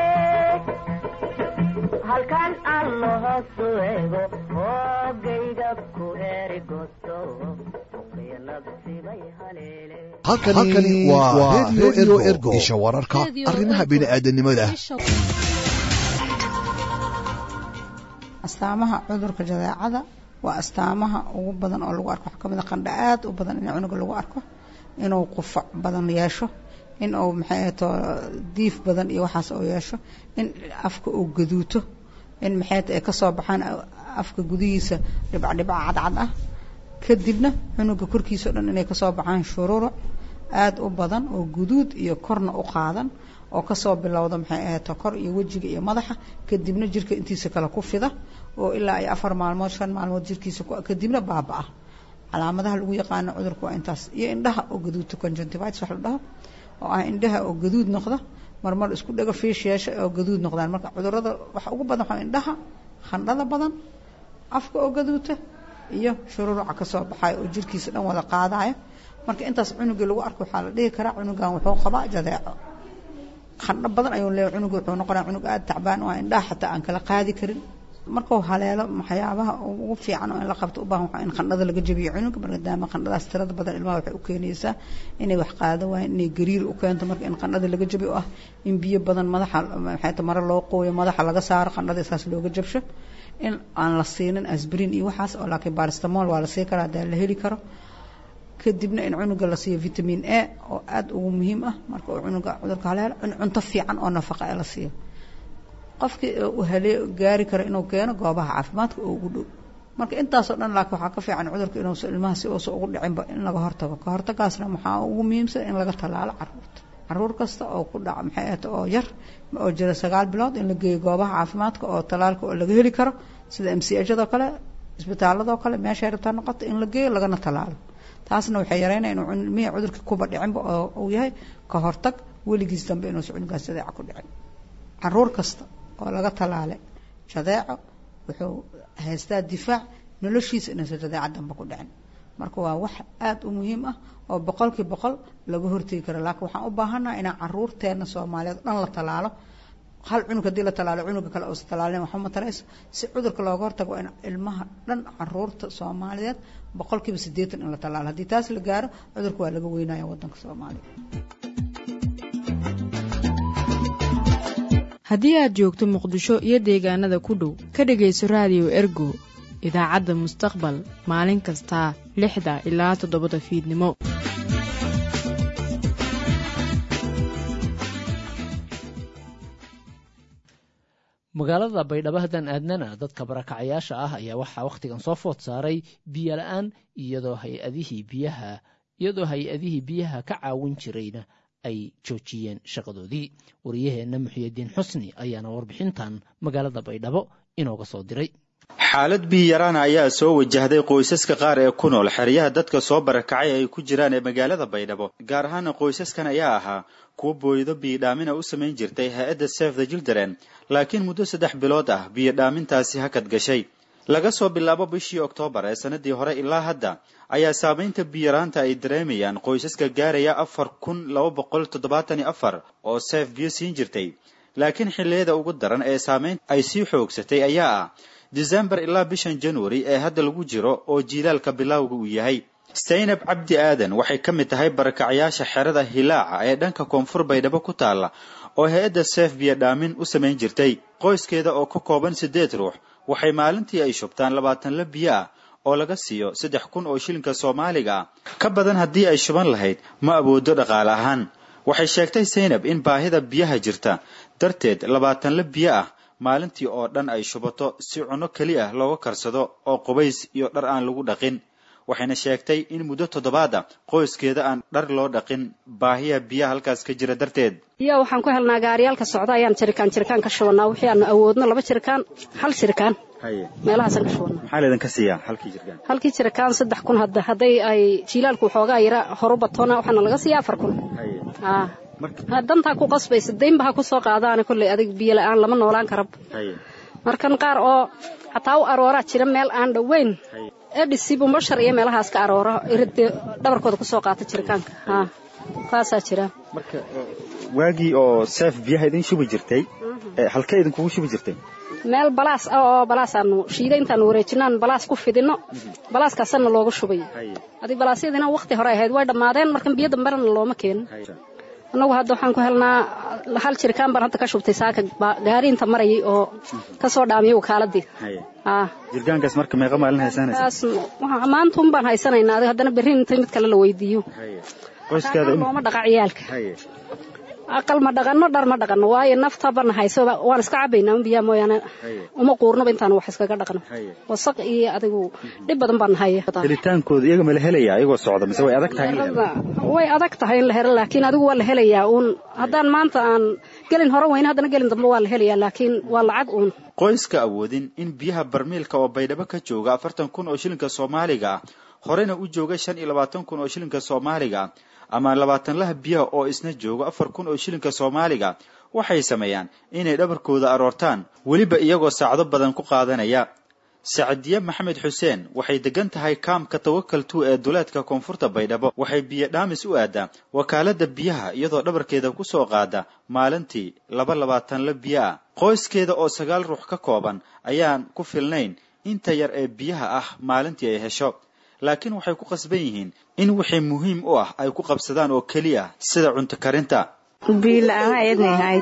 halkan allo hoosu eego hoogayga ku eri gosto uqiya nabsibay haleele halkani waa redio ergo isha wararka arrimaha bini'aadanimada astaamaha cudurka jadeecada waa astaamaha ugu badan oo lagu arko waxaa kamid a qandha aad u badan in cunuga lagu arko inuu qufac badan yeesho in uu maxay ahato diif badan iyo waxaas uu yeesho in afka uu gaduuto in maxay ay kasoo baxaan afka gudihiisa dhibcdhibca cadcad ah kadibna cunuga korkiisa o dhan inay kasoo baxaan shururuc aada u badan oo guduud iyo korna u qaadan oo kasoo bilowda maxay ahato kor iyo wejiga iyo madaxa kadibna jirka intiisa kale ku fida oo ilaa ay afar maalmood shan maalmood jirkiisa kadibna baaba-a calaamadaha lagu yaqaano cudurka waa intaas iyo indhaha oo gaduudta conjunctivitis wax la dhaho oo ah indhaha oo gaduud noqda marmar isku dhago fiish yeesha oo gaduud noqdaan marka cudurada waxa ugu badan waxaa indhaha khandhada badan afka oo gaduuta iyo shururuca kasoo baxayo oo jirkiisa dhan wada qaadaya marka intaas cunugii lagu arko waxaa la dhihi karaa cunugan wuxuu qabaa jadeeco khandho badan ayuu leeyahay cunuga wuxuu noqonaya cunug aada tacbaan oo indhaha xataa aan kala qaadi karin markuu haleelo waxyaabaha ugu fiican oo in la qabto u baahan waxaa in qandhada laga jabiyo cunuga maadaama qandhadaas tirada badan ilmaha waxay u keenaysaa inay wax qaado waayeen inay gariir u keento marka in qandhada laga jabiyo ah in biyo badan madaxa maxay ta mare loo qooyo madaxa laga saaro qandhada isaas looga jabsho in aan la siinin asbrin iyo waxaas oo laakiin baristamol waa la sii karaa hadaa la heli karo kadibna in cunuga la siiyo vitamin a oo aada ugu muhiim ah marka uu cunuga cudurka haleelo in cunto fiican oo nafaqa ee la siiyo qofkii uu halee gaari karo inuu keeno goobaha caafimaadka oo ugu dhow marka intaasoo dhan laakiin waxaa ka fiican cudurka inuusa ilmaha si uusa ugu dhicinba in laga hortago ka hortagaasna waxaa ugu muhiimsan in laga tallaalo caruurta caruur kasta oo ku dhaca maxay ahata oo yar oo jira sagaal bilood in la geeyo goobaha caafimaadka oo tallaalka oo laga heli karo sida m c hado kale isbitaaladoo kale meeshay rabtaa noqoto in la geeyo lagana tallaalo taasna waxay yareynaya inuu ilmihii cudurkii kuba dhicinba oo uu yahay ka hortag weligiis dambe inuusa cunugaas jadeeca ku dhicin caruur kasta oo laga tallaalay jadeeco wuxuu haystaa difaac noloshiisa inuusan jadeeca dambe ku dhicin marka waa wax aada u muhiim ah oo boqolkii boqol laga hortegi karo laakiin waxaan u baahannaha inaan caruurteena soomaaliyeed dhan la tallaalo hal cunug haddii la tallaalo cunuga kale uusa tallaalin waxba ma tarayso si cudurka looga hortago waa in ilmaha dhan caruurta soomaaliyeed boqolkiiba siddeetan in la tallaalo haddii taas la gaaro cudurka waa laga weynaya waddanka soomaaliya haddii aad joogto muqdisho iyo deegaanada ku dhow ka dhegayso raadiyo ergo idaacadda mustaqbal maalin kasta lixda ilaa toddobada fiidnimo magaalada baydhabo haddaan aadnana dadka barakacayaasha ah ayaa waxaa wakhtigan soo food saaray biyo la-aan iyadoo hay-adihii biyaha iyadoo hay-adihii biyaha ka caawin jirayna ay joojiyeen shaqadoodii wariyaheenna muxiyadiin xusni ayaana warbixintan magaalada baydhabo inooga soo diray xaalad biyaraana ayaa soo wajahday qoysaska qaar ee ku nool xeryaha dadka soo barakacay ay ku jiraan ee magaalada baydhabo gaar ahaana qoysaskan ayaa ahaa kuwa booydo biyodhaamina u samayn jirtay hay-adda sef the children laakiin muddo saddex bilood ah biyodhaamintaasi hakad gashay laga soo bilaabo bishii oktoobar ee sanadii hore ilaa hadda ayaa saamaynta biyaraanta ay dareemayaan qoysaska gaaraya afar kun laba boqol toddobaatan iyo afar oo seef biyo siin jirtay laakiin xilliyada ugu daran ee saamaynta ay sii xoogsatay ayaa ah disembar ilaa bishan januari ee hadda lagu jiro oo jiilaalka bilowga uu yahay saynab cabdi aadan waxay ka mid tahay barakacyaasha xerada hilaaca ee dhanka koonfur baydhabo ku taalla oo hay-adda seef biyodhaamin u samayn jirtay qoyskeeda oo ka kooban siddeed ruux waxay maalintii ay shubtaan labaatan la biyo ah oo laga siiyo saddex kun oo shilinka soomaaliga ah ka badan haddii ay shuban lahayd ma awoodo dhaqaale ahaan waxay sheegtay saynab in baahida biyaha jirta darteed labaatan la biyo ah maalintii oo dhan ay shubato si cunno keli ah looga karsado oo qubays iyo dhar aan lagu dhaqin waxayna sheegtay in muddo toddobaad ah qoyskeeda aan dhar loo dhaqin baahiya biyaha halkaas ka jira darteed iyo waxaan ku helnaa gaariyaalka socda ayaan jirikaan jirikaan ka shubanaa wixii aanu awoodno laba jirikaan hal jirikaan meelahaasaan ka shubanaa maxaa laydinka siiyaa halkii jirikaan halkii jirikaan saddex kun hadda hadday ay jiilaalku waxoogaa yara horu batoona waxaana laga siiya afar kun dantaa ku qasbaysa daynba ha ku soo qaadaana kolley adig biyo la-aan lama noolaan karab markan qaar oo xataa u arooraa jira meel aan dhoweyn edhisi bumbashar iyo meelahaas ka aroora iridde dhabarkooda kusoo qaata jiritaanka ha kaasaa jira marka waagii oo seef biyaha idin shubi jirtay halkee idinkugu shubi jirtay meel balaas ah oo balaasaanu shiida intaanu wareejinaan balaas ku fidino balaaskaasanna looga shubay adig balaasyadina wakti hore ahayd way dhammaadeen markan biyo damberana looma keenin annagu hadda waxaan ku helnaa hal jirkaan baan hadda ka shubtay saaka gaari inta marayay oo kasoo dhaamiyay wakaaladii jirgaankaas marka meeqa maalin haysanaysa kaas maanta un baan haysanaynaa adiga haddana berri inta mid kale la weydiiyo qoyskaada looma dhaqa ciyaalka aqal ma dhaqanno dhar ma dhaqanno waayo naftabana hayso waan iska cabaynaa un biyaa mooyaane uma quurnaba intaan wax iskaga dhaqno wasaq iyo adigu dhib badan baan haya helitaankooda iyaga ma la helaya ayagoo socda mise way adag tahay in la helo way adag tahay in la helo laakiin adigu waa la helayaa uun haddaan maanta aan gelin hore weyne haddana gelin dambe waa la helayaa laakiin waa lacag uun qoyska awoodin in biyaha barmiilka oo baydhabo ka jooga afartan kun oo shilinka soomaaliga ah horena u jooga shan iyo labaatan kun oo shilinka soomaaliga ah ama labaatan laha biyaha oo isna joogo afar kun oo shilinka soomaaliga waxay sameeyaan inay dhabarkooda aroortaan weliba iyagoo saacdo badan ku qaadanaya sacdiye maxamed xuseen waxay degan tahay kaamka tawakal tu ee duleedka koonfurta baydhabo waxay biyo dhaamis u aadaa wakaalada biyaha iyadoo dhabarkeeda ku soo qaada maalintii laba labaatan la biyo ah qoyskeeda oo sagaal ruux ka kooban ayaan ku filnayn inta yar ee biyaha ah maalintii ay hesho laakiin waxay ku qasban yihiin in wixii muhiim u ah ay ku qabsadaan oo keliya sida cunto karinta biilaanga ednihayd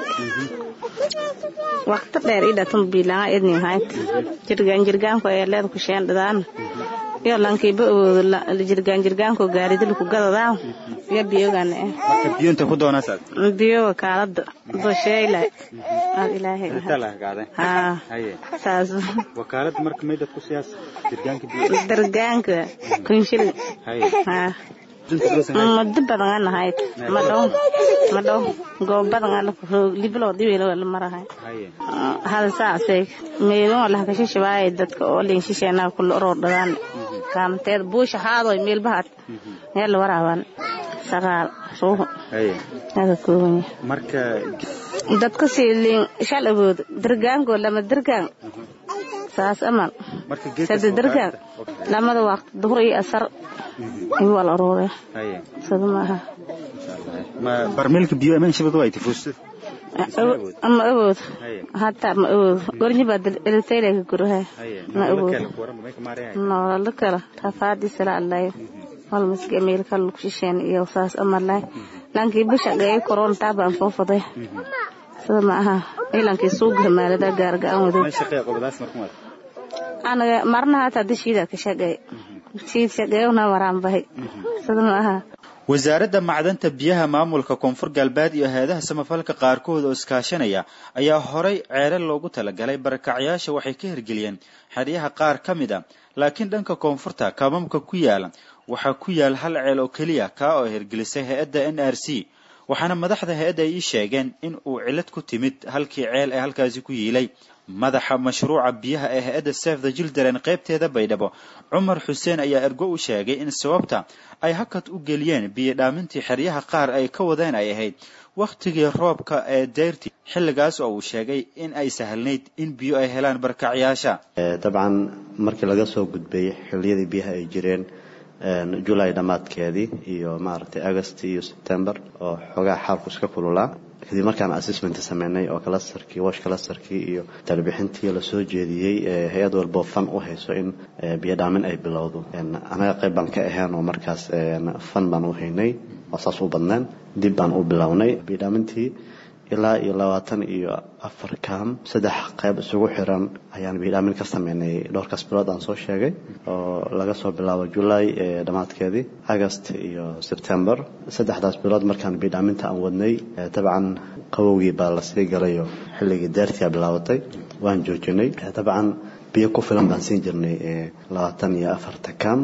waqti dheer idhatum biilaanga ednihayd jirgaan jirgaanko ee leed ku sheendhadaan iyo lankiiba awoodo jirgaan jirgaanko gaaridilku gadadaan iyo biyogana eh marka biyo inta ku doonasaad biyo wakaalada dosheeyla aad ilaahay haa saas wakaalada marka maydad ku siyaas jirgaanka biyo dargaanka kunshilin haa muddo badan aan nahayd madhow madhow goob badan aan libilo diwelo la marahay hal saasay meelon la ka shishabaay dadka oo leen shisheena kul orodadaan kaamteed buusha haadoy meel bahad meel la waraaban sagaal suuq hada kooban marka dadka siilin shal awood dargaanko lama dargaan saas amal sada dargaan lamada waqti duhur iyo asar in waa la aroore sada maaha ma barmeelka biyo amaan shabad waa tifuusta ma awood hataa ma awood gornyi baa elitaylega guraha ma awood noolala kala rafaadi sala allayo walmaska meelka lagu shisheen iyo saas amalay lankii bisha gay koron taabaan foofaday sida ma aha ilankii suuga maalada gaarga-aan wado anaga marna hataa dashiida ka shaqeey shiid shaqeeyona waraan bahay sida ma aha wasaaradda macdanta biyaha maamulka koonfur galbeed iyo hay-adaha samafalka qaarkood oo iskaashanaya ayaa horay ceelal loogu talagalay barakacyaasha waxay ka hirgeliyeen xeryaha qaar ka mid a laakiin dhanka koonfurta kaamamka ku yaala waxaa ku yaal hal ceel oo keliya kaa oo hirgelisay hay-adda n r c waxaana madaxda hay-adda ay ii sheegeen in uu cilad ku timid halkii ceel ee halkaasi ku yiilay madaxa mashruuca biyaha ee hay-adda sef the children qaybteeda baydhabo cumar xuseen ayaa ergo u sheegay in sababta ay hakad u geliyeen biyo dhaamintii xeryaha qaar ay ka wadeen ay ahayd wakhtigii roobka ee deyrtii xilligaas oo uu sheegay in ay sahlnayd in biyo ay helaan barkacyaasha dabcan markii laga soo gudbay xilliyadii biyaha ay jireen julay dhammaadkeedii iyo maaragtay agast iyo sebtember oo xoogaa xaalku iska kululaa kadib markaan assessment sameynay oo kalastarkii wash kalastarkii iyo talbixintii lasoo jeediyey hay-ad walbo fan u hayso in biyo dhaamin ay bilowdo anaga qayb baan ka ahayn oo markaas fan baan u haynay oo saas u badneen dib baan u bilownay biyo dhaamintii ilaa iyo labaatan iyo afar kaam saddex qayb isugu xiran ayaan biidhaamin ka sameynay dhowrkaas bilood aan soo sheegay oo laga soo bilaabo julay dhammaadkeedii agast iyo sebtember saddexdaas bilood markaan biidhaaminta aan wadnay dabcan qabowgii baa lasii galayo xilligii deertia bilaabatay waan joojinay dabcan biyo ku filan baan siin jirnay labaatan iyo afarta kaam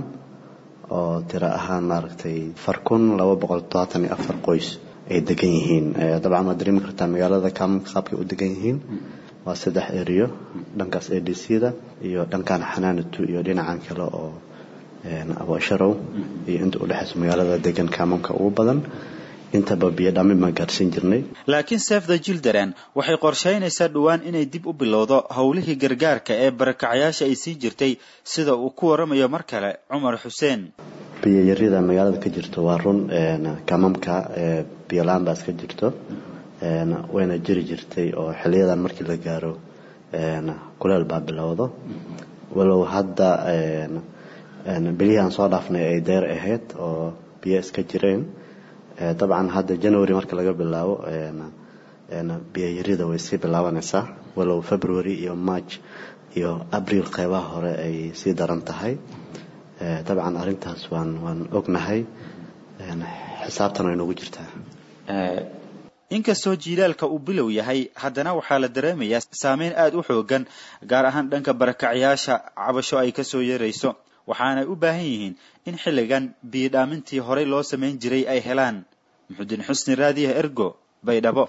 oo tiro ahaan maaragtay afar kun laba boqol todobaatan iyo afar qoys ay degan yihiin dabcan waad dareemi kartaa magaalada kaamamka qaabkay u degan yihiin waa saddex eriyo dhankaas a d c da iyo dhankan xanaanatu iyo dhinacan kale oo aboosharow iyo inta udhexaysa magaalada degan kaamamka ugu badan intaba biyo dhaamin baan gaarsiin jirnay laakiin sef the children waxay qorshaynaysaa dhowaan inay dib u bilowdo howlihii gargaarka ee barakacyaasha ay sii jirtay sida uu ku waramayo mar kale cumar xuseen biyoyarida magaalada ka jirto waa run kaamamka biyola-aan baa iska jirto wayna jiri jirtay oo xiliyadan markii la gaaro kuleel baa bilowdo walow hadda bilihii aan soo dhaafnay ay deer ahayd oo biyo iska jireen dabcan hadda january marka laga bilaabo biyayarida way sii bilaabanaysaa walow february iyo march iyo abril qeybaha hore ay sii daran tahay dabcan arrintaas waan waan ognahay xisaabtan way noogu jirtaa inkastoo jiilaalka uu bilow yahay haddana waxaa la dareemayaa saameyn aada u xoogan gaar ahaan dhanka barakacyaasha cabasho ay kasoo yeerayso waxaanay u baahan yihiin in xilligan biyidhaamintii horey loo samayn jiray ay helaan muxudiin xusni raadiyaha ergo baydhabo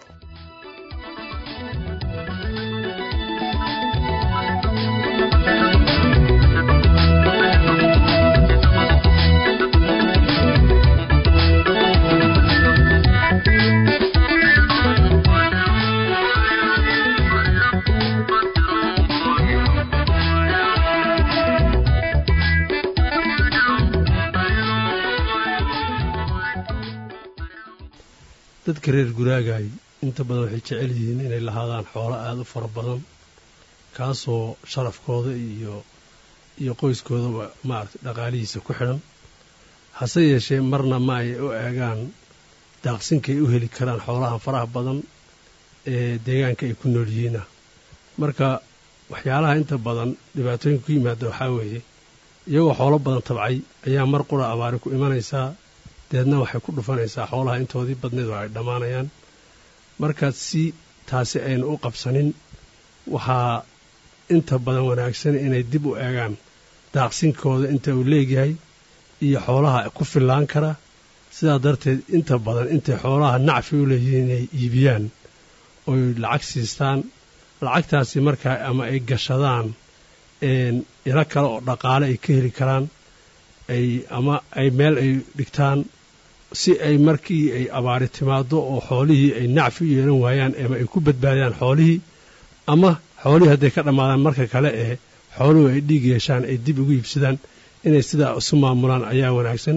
dadka reer guraagaay inta badan waxay jecel yihiin inay lahaadaan xoolo aada u fara badan kaasoo sharafkooda iyo iyo qoyskoodaba maaragtay dhaqaalihiisa ku xidhan hase yeeshee marna ma ay u eegaan daaqsinkay u heli karaan xoolahan faraha badan ee deegaanka ay ku nool yihiina marka waxyaalaha inta badan dhibaatooyinka ku yimaada waxaa weeye iyagoo xoolo badan tabcay ayaa mar qura abaari ku imanaysaa deedna waxay ku dhufanaysaa xoolaha intoodii badneed oo ay dhammaanayaan markaad si taasi aynu u qabsanin waxaa inta badan wanaagsan inay dib u eegaan daaqsinkooda inta uu leegyahay iyo xoolaha ku fillaan kara sidaa darteed inta badan intay xoolaha nacfi u leeyihiin inay iibiyaan oy lacag siistaan lacagtaasi markaa ama ay gashadaan ilo kale oo dhaqaale ay ka heli karaan ay ama ay meel ay dhigtaan si ay markii ay abaari timaado oo xoolihii ay nacfi u yeelan waayaan ama ay ku badbaadiyaan xoolihii ama xoolihii hadday ka dhammaadaan marka kale ee xooluhu ay dhiig yeeshaan ay dib ugu iibsadaan inay sidaa isu maamulaan ayaa wanaagsan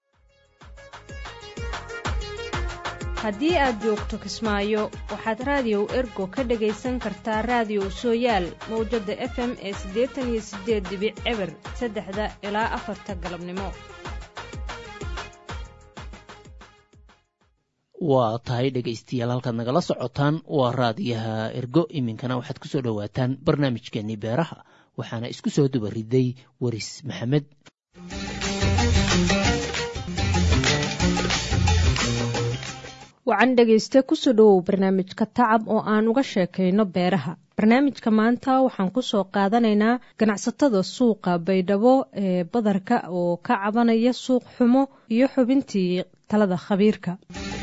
haddii aad joogto kismaayo waxaad raadiyow ergo ka dhagaysan kartaa raadiyow sooyaal mawjadda f m ee siddeetan iyo siddeed dibic eber saddexda ilaa afarta galabnimo waa tahay dhegaystayaal halkaad nagala socotaan waa raadiyaha ergo iminkana waxaad ku soo dhowaataan barnaamijkeenii beeraha waxaana isku soo duba riday waris maxamed wacan dhegayste kusoo dhowow barnaamijka tacab oo aan uga sheekayno beeraha barnaamijka maanta waxaan kusoo qaadanaynaa ganacsatada suuqa baydhabo ee badarka oo ka cabanaya suuq xumo iyo xubintii talada khabiirka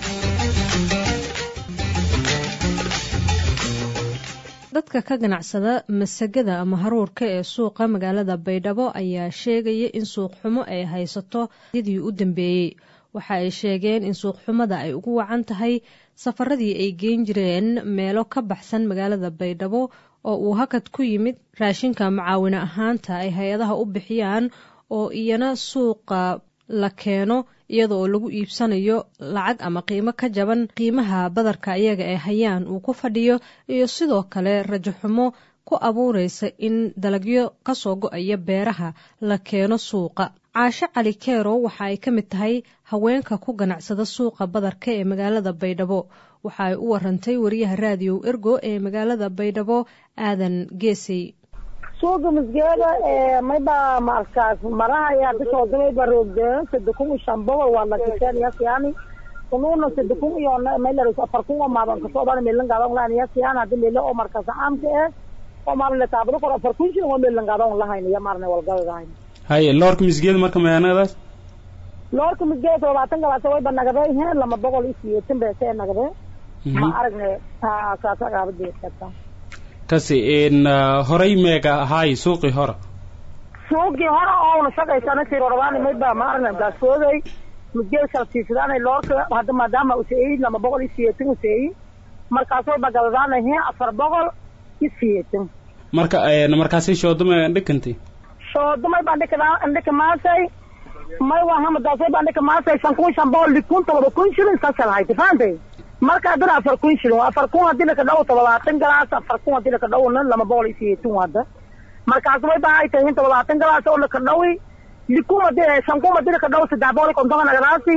dadka ka ganacsada masagada ama haruurka ee suuqa magaalada baydhabo ayaa sheegaya in suuq xumo ay haysato sidii u dambeeyey waxa ay sheegeen in suuqxumada ay ugu wacan tahay safaradii ay geen jireen meelo ka baxsan magaalada baydhabo oo uu hakad ku yimid raashinka macaawine ahaanta ay hay-adaha u bixiyaan oo iyana suuqa la keeno iyada oo lagu iibsanayo lacag ama qiimo ka jaban qiimaha badarka iyaga ee hayaan uu ku fadhiyo iyo sidoo kale rajaxumo ku abuuraysa in dalagyo kasoo go-aya beeraha la keeno suuqa caashe cali keerow waxa ay ka mid tahay haweenka ku ganacsada suuqa badarka ee magaalada baydhabo waxa ay u warantay wariyaha raadiyow ergo ee magaalada baydhabo aadan geesey suuqa masgeeda mayba markaas maraha ayaa kasoo galay baroogdeen sadde kun iyo shan boqol waa lakiseen yasyaani kunuuna sadde kun iyo maylar afar kun oo maadan kasoo bana meelan gaadan lahayn yasyaan haddi meelo oo markaas caamka eh oo maarne taabado kor afar kun shilin oo meelan gaadan lahayn iyo maarne walgadadahayn haye loorka misgeeda marka mayaanadaas loorka misgeeda todobaatan galaasa wayba nagade he lama boqol iyo siyeetan beesee nagade ma aragne saasa gaabadeedkata kasi horay meega ahaay suuqii hore suuqii hore oona shaqaysana sirorabaan mayba ma aragne gaasooday misgeeda kala siisadaanay loorka hadda maadaama useeyi lama boqol iyo siyeetan useeyi markaas wayba galadaana he afar boqol iyo siyeetan marka markaasi shoodama dhikantay shoodamay baan dhika dhika maasay may waa hamadaasay baan dhika maasay shan kun shan boqol likun todoba kun shilin saasal hayta fahamtay marka haddana afar kun shilin afar kun haddii laka dhawo toddobaatan galaas afar kun haddii laka dhawona lama boqol iyo siyeetan hadda markaas way baa ay tahay toddobaatan galaas oo laka dhawi likun haddii shan kun haddii laka dhawo saddex boqol iyo konton nagadaasi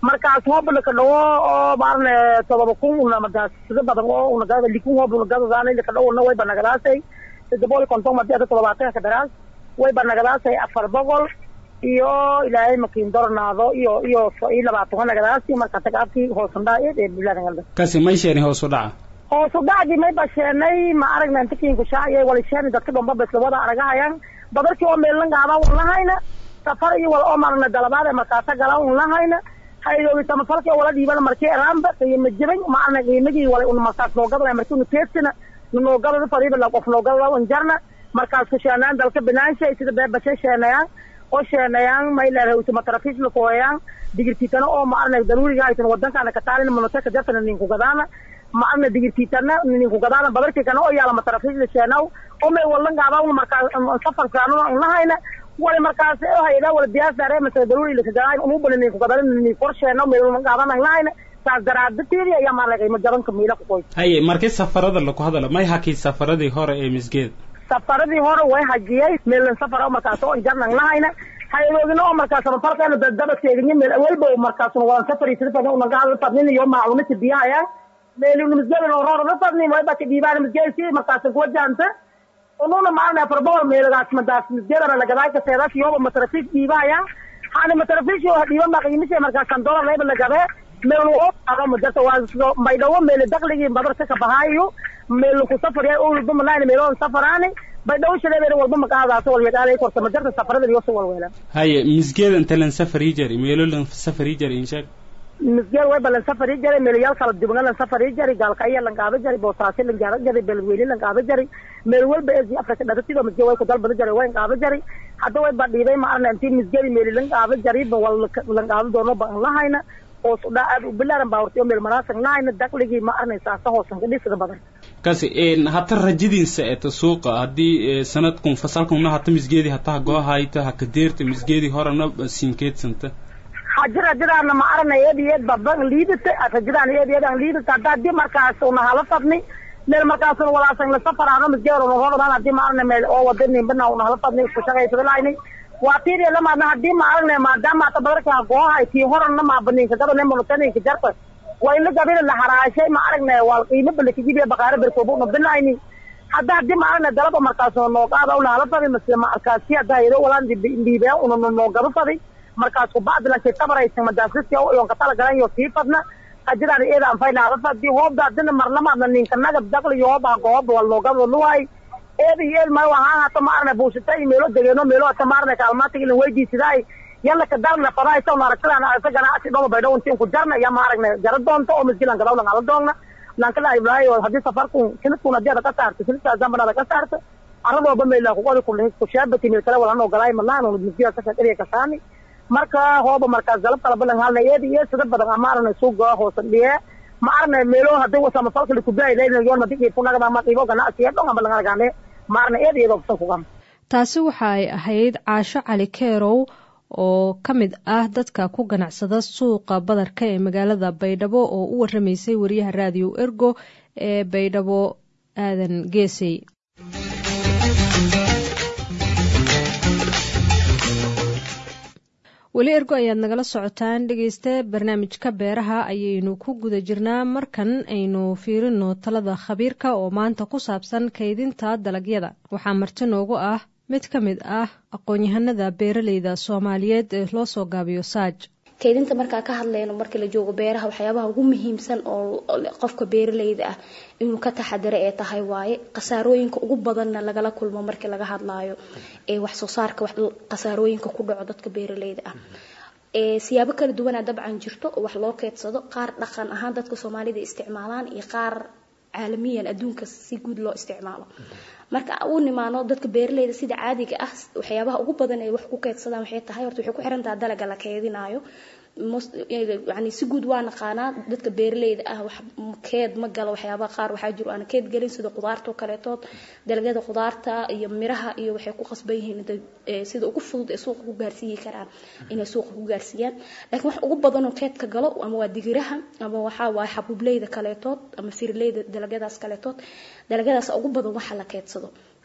markaas hooba laka dhawo oo maarne todoba kun unamadaas sida badan oo unagada likun hooba unagadadaana laka dhawona way banagadaasay sida boqol iyo konton madi ada todobaatanka kadaraas way banagadaasay afar boqol iyo ilaahay makiin dornaado iyo iyo iyo labaatan nagadaasi marka tagaabkii hoosandhaa ee biladangalda kasi may sheeni hoos u dhaca hoos u dhacdii may basheenay ma aragna inta kiinku shaaciyay wala sheeni dadka dhomba bes lawada aragahayaan badarkii oo meelna gaaba un lahayna safar iyo wala oo marna dalabaad ee markaasa gala un lahayna haydoogi samafalkii wala dhiibana markii eraanba qiimo jibay ma aragna qiimagii wala un markaas noogadala markii unu teedsina noogada fariiba la qof noogada un jarna markaas ku sheenayaan dalka binaansha sida beebashe sheenayaan oo sheenayaan mayleedahay utumatarafis lakooyaan digirtiitana oo ma aragna daruuriga aytan wadankaana kataalina monoteka jartana ninku gadaana ma aragna digirtiitana ninku gadaana badarkii kana oo yaala matarafis la sheenaw oo may walan gaaba un markaas safar fiicnana un lahayna wala markaas hayada wala diyaasare mase daruuri laka gadaa unubana ninku gadana ninku korsheena may walan gaabana lahayna saas daraadateedii ayaa maaragna qiimo jabanka miila ku qoy haye markii safarada laku hadala may hakii safaradii hore ee misgeed safaradii hore way hajiyay meelan safar oo markaas oo jarnan lahayna hayadoogina oo markaas samafalkeena dadaba teeginyo meel awalba markaas waan safari sida fadna una gaada fadnin iyo maacunati biyahaya meeli una misgeedan oo roorada fadnin way baka dhiibaan misgeesi markaas kuwa jaanta ununa maarna farbool meelagaas madaas misgeedana lagadaay ka seedaas iyoba matrafiik dhiibahaya hani matrafiik oo dhiiba ma qiimisha markaas kan dolar leyba lagabe meel oo aqo madarta waa baydhawo meel dakhligii badarka ka bahaayo meel ku safar yahay oo walba malayn meel oo safaraani baydhawo shadeebeena walba maqaadaas wal yaqaalay korta madarta safarada iyo soo walweela haye misgeeda inta lan safari jari meelo lan safari jari inshaag misgeel way balan safari jari meelayaal kala duwan lan safari jari gaalkaya lan qaada jari boosaasi lan gaara jari beelweyne lan qaada jari meel walba ee afrika dhagatida misgeel way ku dalbada jari way qaada jari hadda way badhiibay ma arna intii misgeel meel lan qaada jari ba wal lan qaada doono ba lahayna hoos u dhaa aad u bilaaran baa hortay oo meel manaasan lahayna dakhligii ma arnaysaa sa hoosan ka dhisida badan kasi hata rajadiinsa eta suuqa haddii sanadkun fasalkunna hata misgeedii hata hagoohayta hakadeerta misgeedii horena siinkeedsanta hajir hajiraana ma arana eed iyo eed baban liidata hajiraan eed iyo eed aan liidata hadda haddii markaas una hala fadni meel markaasuna walaasan la safaraano misgeer una roodaan haddii ma arana meel oo wada nimbana una hala fadni isku shaqaysada lahayni waa tiiriya lamaadna haddii ma aragna maadaama hata badarka hagoohay tii horana maabaninka gadane monotaninka jarta waa in la gabina la haraashay ma aragna waa qiimo balakajibiya baqaare berkooba una binayni hadda haddii ma aragna dalaba markaas noogaada una hala fadi mase markaasi hadda hayado walaan dhiibea una noogaba fadi markaas kubacdi lankay tabaraysa madaasiska yon ka tala galan yo sii fadna hajiraan eeda anfayna hala fadi hoobda hadina marlamaadna ninka nagab daqli hooba hagooba wal noogaba luwaay eeda iyo eed ma waxaan hata ma aragna buusita iyo meelo degeeno meelo hata ma aragna kaalmaatiga ilan weydiisidaay yalla ka dalna fadaaysa una aragtadaan aragta ganacsi dhoma baydhaw intiin ku jarna ya ma aragna jara doonta oo misgilan gadawlan ala doonna lankala ibraahi haddii safarkun sinadkun haddii ada ka saarta sinadkaa zamban ada ka saarta aradooba meela kuqodi kushaabati meel kale walan ogolaay malahan misgila saka dheriya kasaani marka hooba markaas dalab kala balan halna eedi iyo sida badan ama aragna suuga hoosan dhiye ma aragna meelo haddii samafalka likubaay leyna yoon madi qiifunagada ama qiibo ganacsiya dhon ama langalagane ma aragna eedi iyadoo kusan kugam taasi waxa ay ahayd caasho cali keerow oo ka mid ah dadka ku ganacsada suuqa badarka ee magaalada baydhabo oo u waramaysay wariyaha raadiyo ergo ee baydhabo aadan geesey weli ergo ayaad nagala socotaan dhegeysta barnaamijka beeraha ayaynu ku guda jirnaa markan aynu fiirino talada khabiirka oo maanta ku saabsan kaydinta dalagyada waxaa marti noogu ah mid ka mid ah aqoon-yahanada beeraleyda soomaaliyeed ee loo soo gaabiyo saaj kaydinta markaa ka hadlayno marka la joogo beeraha waxyaabaha ugu muhiimsan oo qofka beeraleyda ah inuu ka taxadaro ee tahay waaye khasaarooyinka ugu badanna lagala kulmo markii laga hadlaayo ee wax soo saarka khasaarooyinka ku dhaco dadka beeraleyda ah siyaabo kala duwanaa dabcan jirto oo wax loo keedsado qaar dhaqan ahaan dadka soomaalida isticmaalaan iyo qaar caalamiyan adduunka si guud loo isticmaalo marka u nimaano dadka beeraleyda sida caadiga ah waxyaabaha ugu badan ay wax ku keedsadaan waxay tahay horta waxay ku xiran tahay dalaga la keedinayo yani si guud waa naqaanaa dadka beeraleyda ah wax keed ma galo waxyaabaha qaar waxaa jiro aan keed gelin sida qudaarta kaleetood dalagyada qudaarta iyo miraha iyo waxay ku qasban yihiin sida ugu fudud ee suuqa ku gaarsiiyi karaan inay suuqa ku gaarsiiyaan laakiin wax ugu badan oo keedka galo ama waa digiraha ama waxaa waaye xabuubleyda kaleetood ama firleyda dalagyadaas kaleetood dalagyadaas ugu badan waxa la keedsado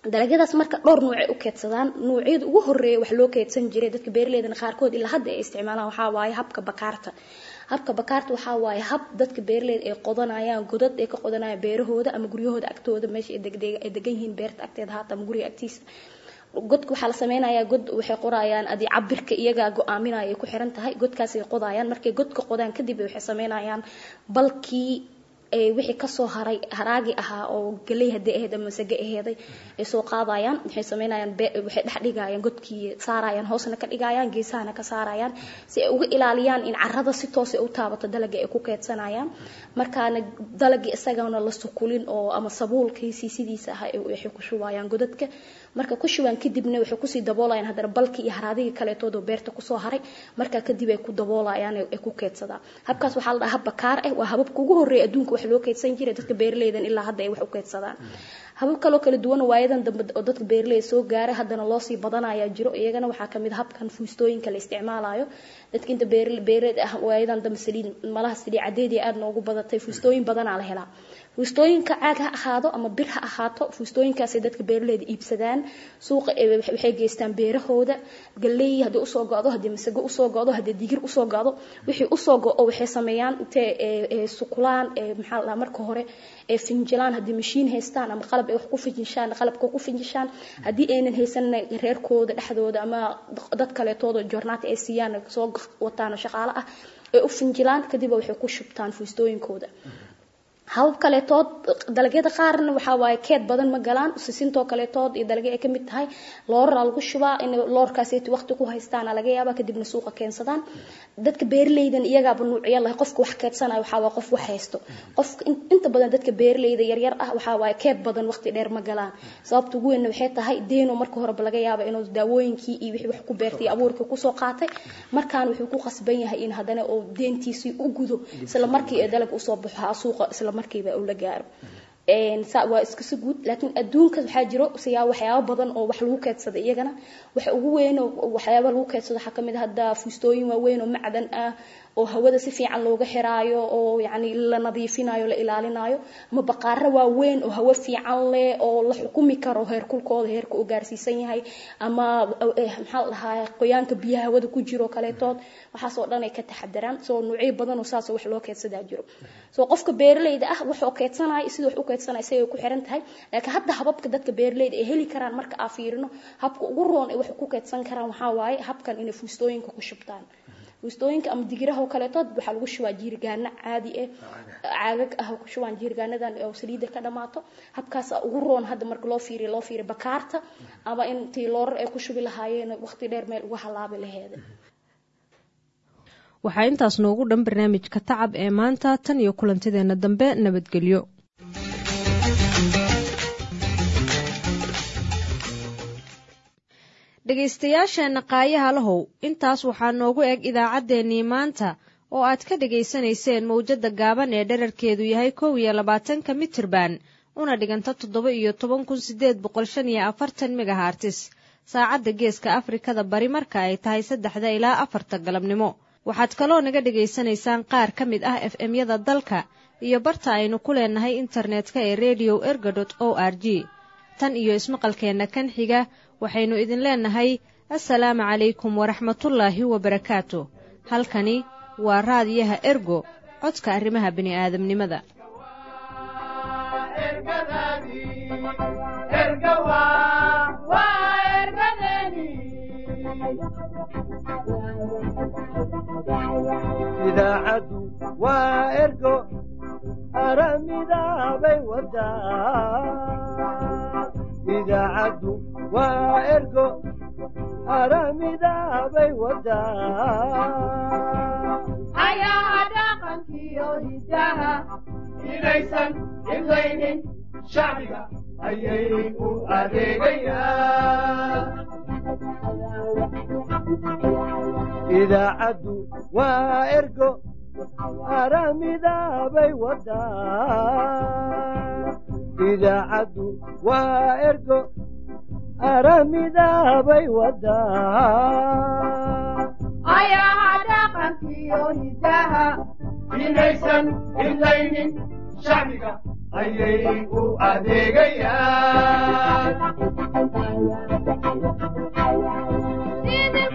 dalagyadaas marka dhowr nuucay u keedsadaan nuucyada ugu horeeya wax loo keedsan jiray dadka beeraleydana qaarkood ilaa hadda ay isticmaalaan waxaa waaye habka bakaarta habka bakaarta waxaa waaye hab dadka beeraleyda ay qodanayaan godad ay ka qodanayaan beerahooda ama guryahooda agtooda meesha ay degan yihiin beerta agteeda haata ama guriga agtiisa godka waxaa la sameynayaa god waxay qorayaan adi cabirka iyagaa go-aaminaya ay ku xiran tahay godkaasay qodayaan markay godka qodaan kadib waxay sameynayaan balkii wixii kasoo haray haraagi ahaa oo galey hadii ahayd ama masage aheeday ay soo qaadayaan waxay sameynayaan waxay dhex dhigayaan godkii saarayaan hoosna ka dhigayaan geesahana ka saarayaan si ay uga ilaaliyaan in carrada si toos u taabato dalagii ay ku keedsanayaan markaana dalagii isagana la sukulin oo ama sabuulkiisii sidiisa ah waxay ku shubayaan godadka marka ku shubaan kadibna waxay kusii daboolayaan haddana balkii iyo haraadigii kaleetood oo beerta kusoo haray markaa kadib ay ku daboolayaan ay ku keedsadaan habkaas waxaa la dhahaa hab bakaar ah waa hababka ugu horreeya adduunka wax loo keedsan jiray dadka beeraleydan ilaa hadda ay wax u keedsadaan habab kaloo kala duwan waayadan dambe oo dadka beeraleyda soo gaaray haddana loosii badanayaa jiro iyagana waxaa kamid habkan fuustooyinka la isticmaalayo dadka inta beeraleed ah waayadan dambe saliid malaha saliid cadeedii aad noogu badatay fuustooyin badanaa la helaa fuustooyinka caag ha ahaado ama bir ha ahaato fuustooyinkaasay dadka beeraleyda iibsadaan suuqa waxay geystaan beerahooda galey haddii usoo go-do haddii masago usoo go-do haddii digir usoo go-do wixii usoo go-o waxay sameeyaan intee sukulaan maxaa la dhahaa marka hore ee finjilaan haddii mashiin haystaan ama qalab ay wax ku finjishaan qalabka ku finjishaan haddii aynan haysanna reerkooda dhexdooda ama dad kaleetooda joornaata ay siiyaan soo wataan shaqaale ah ay u finjilaan kadib waxay ku shubtaan fuustooyinkooda habab kaleetood dalagyada qaarna waxaa waaye keed badan ma galaan sisintoo kaleetood iyo dalagyo ay ka mid tahay looraraa lagu shubaa in loorkaasi waqti ku haystaana laga yaabaa kadibna suuqa keensadaan dadka beeraleydan iyagaaba nuucyo lahay qofka wax keedsanayo waxaa waaye qof wax haysto qofka inta badan dadka beeraleyda yaryar ah waxaa waaye keed badan waqti dheer ma galaan sababta ugu weynna waxay tahay deeno marka horeba laga yaaba inuu daawooyinkii iyo wixii wax ku beertay iyo abuurkii kusoo qaatay markaan wuxuu ku qasban yahay in haddana uu deentiisii u gudo isla markii ee dalag usoo baxo suuqa isla markiiba uu la gaaro waa iskasi guud laakiin adduunka waxaa jiro siyaa waxyaabo badan oo wax lagu keedsada iyagana waxa ugu weyn waxyaaba lagu keedsado waxaa kamid ah hadda fuustooyin waaweyn oo macdan ah oo hawada si fiican looga xiraayo oo yani la nadiifinayo la ilaalinayo ama baqaaro waaweyn oo hawo fiican leh oo la xukumi karo heerkulkooda heerka uu gaarsiisan yahay ama maxaa la dhahaa qoyaanka biyaha hawada ku jiro kaleetood waxaas oo dhan ay ka taxadaraan soo nuucyo badan oo saas wax loo keedsadaa jiro soo qofka beeraleyda ah wuxuu keedsanaya sida wax u keedsanaya isagay ku xiran tahay laakiin hadda hababka dadka beeraleyda ay heli karaan marka aa fiirino habka ugu roon ay wax ku keedsan karaan waxaa waaye habkan inay fuustooyinka ku shubtaan fuustooyinka ama digiraha oo kaleetood waxaa lagu shubaa jiirgaano caadi ah caagag ah ku shubaan jiirgaanadan oo saliida ka dhamaato habkaas ugu roon hadda marka loo fiiriyo loo fiiriyo bakaarta ama intii loorar ay ku shubi lahaayeen waqti dheer meel uga halaabi laheeda waxaa intaas noogu dhan barnaamijka tacab ee maanta tan iyo kulantideena dambe nabadgelyo dhegaystayaasheenna qaayaha lahow intaas waxaa noogu eg idaacaddeenii maanta oo aad ka dhegaysanayseen mawjadda gaaban ee dherarkeedu yahay kow iyo labaatanka mitirban una dhiganta toddoba iyo toban kun sideed boqol shan iyo afartan megahartis saacadda geeska afrikada bari marka ay tahay saddexda ilaa afarta galabnimo waxaad kaloo naga dhegaysanaysaan qaar ka mid ah f m-yada dalka iyo barta aynu ku leenahay internetka ee redio erga dot o r g tan iyo ismaqalkeenna kan xiga waxaynu idin leenahay assalaamu calaykum waraxmatullaahi wabarakaatu halkani waa raadiyaha ergo codka arrimaha bini'aadamnimada idaacaddu waa ergo aramidaabay wadaa idaacaddu waa ergo aramidaabay wadaa ayaha dhaqankiyo hidaha inaysan imlaynin shacbiga ayay u adeegayaan idaacaddu waa ergo aramidaabay wadaa idaacaddu waa ergo aramidaabay wadaa ayaha dhaqankiyo hidaha inaysan imlaynin shacbiga ayay u adeegayaan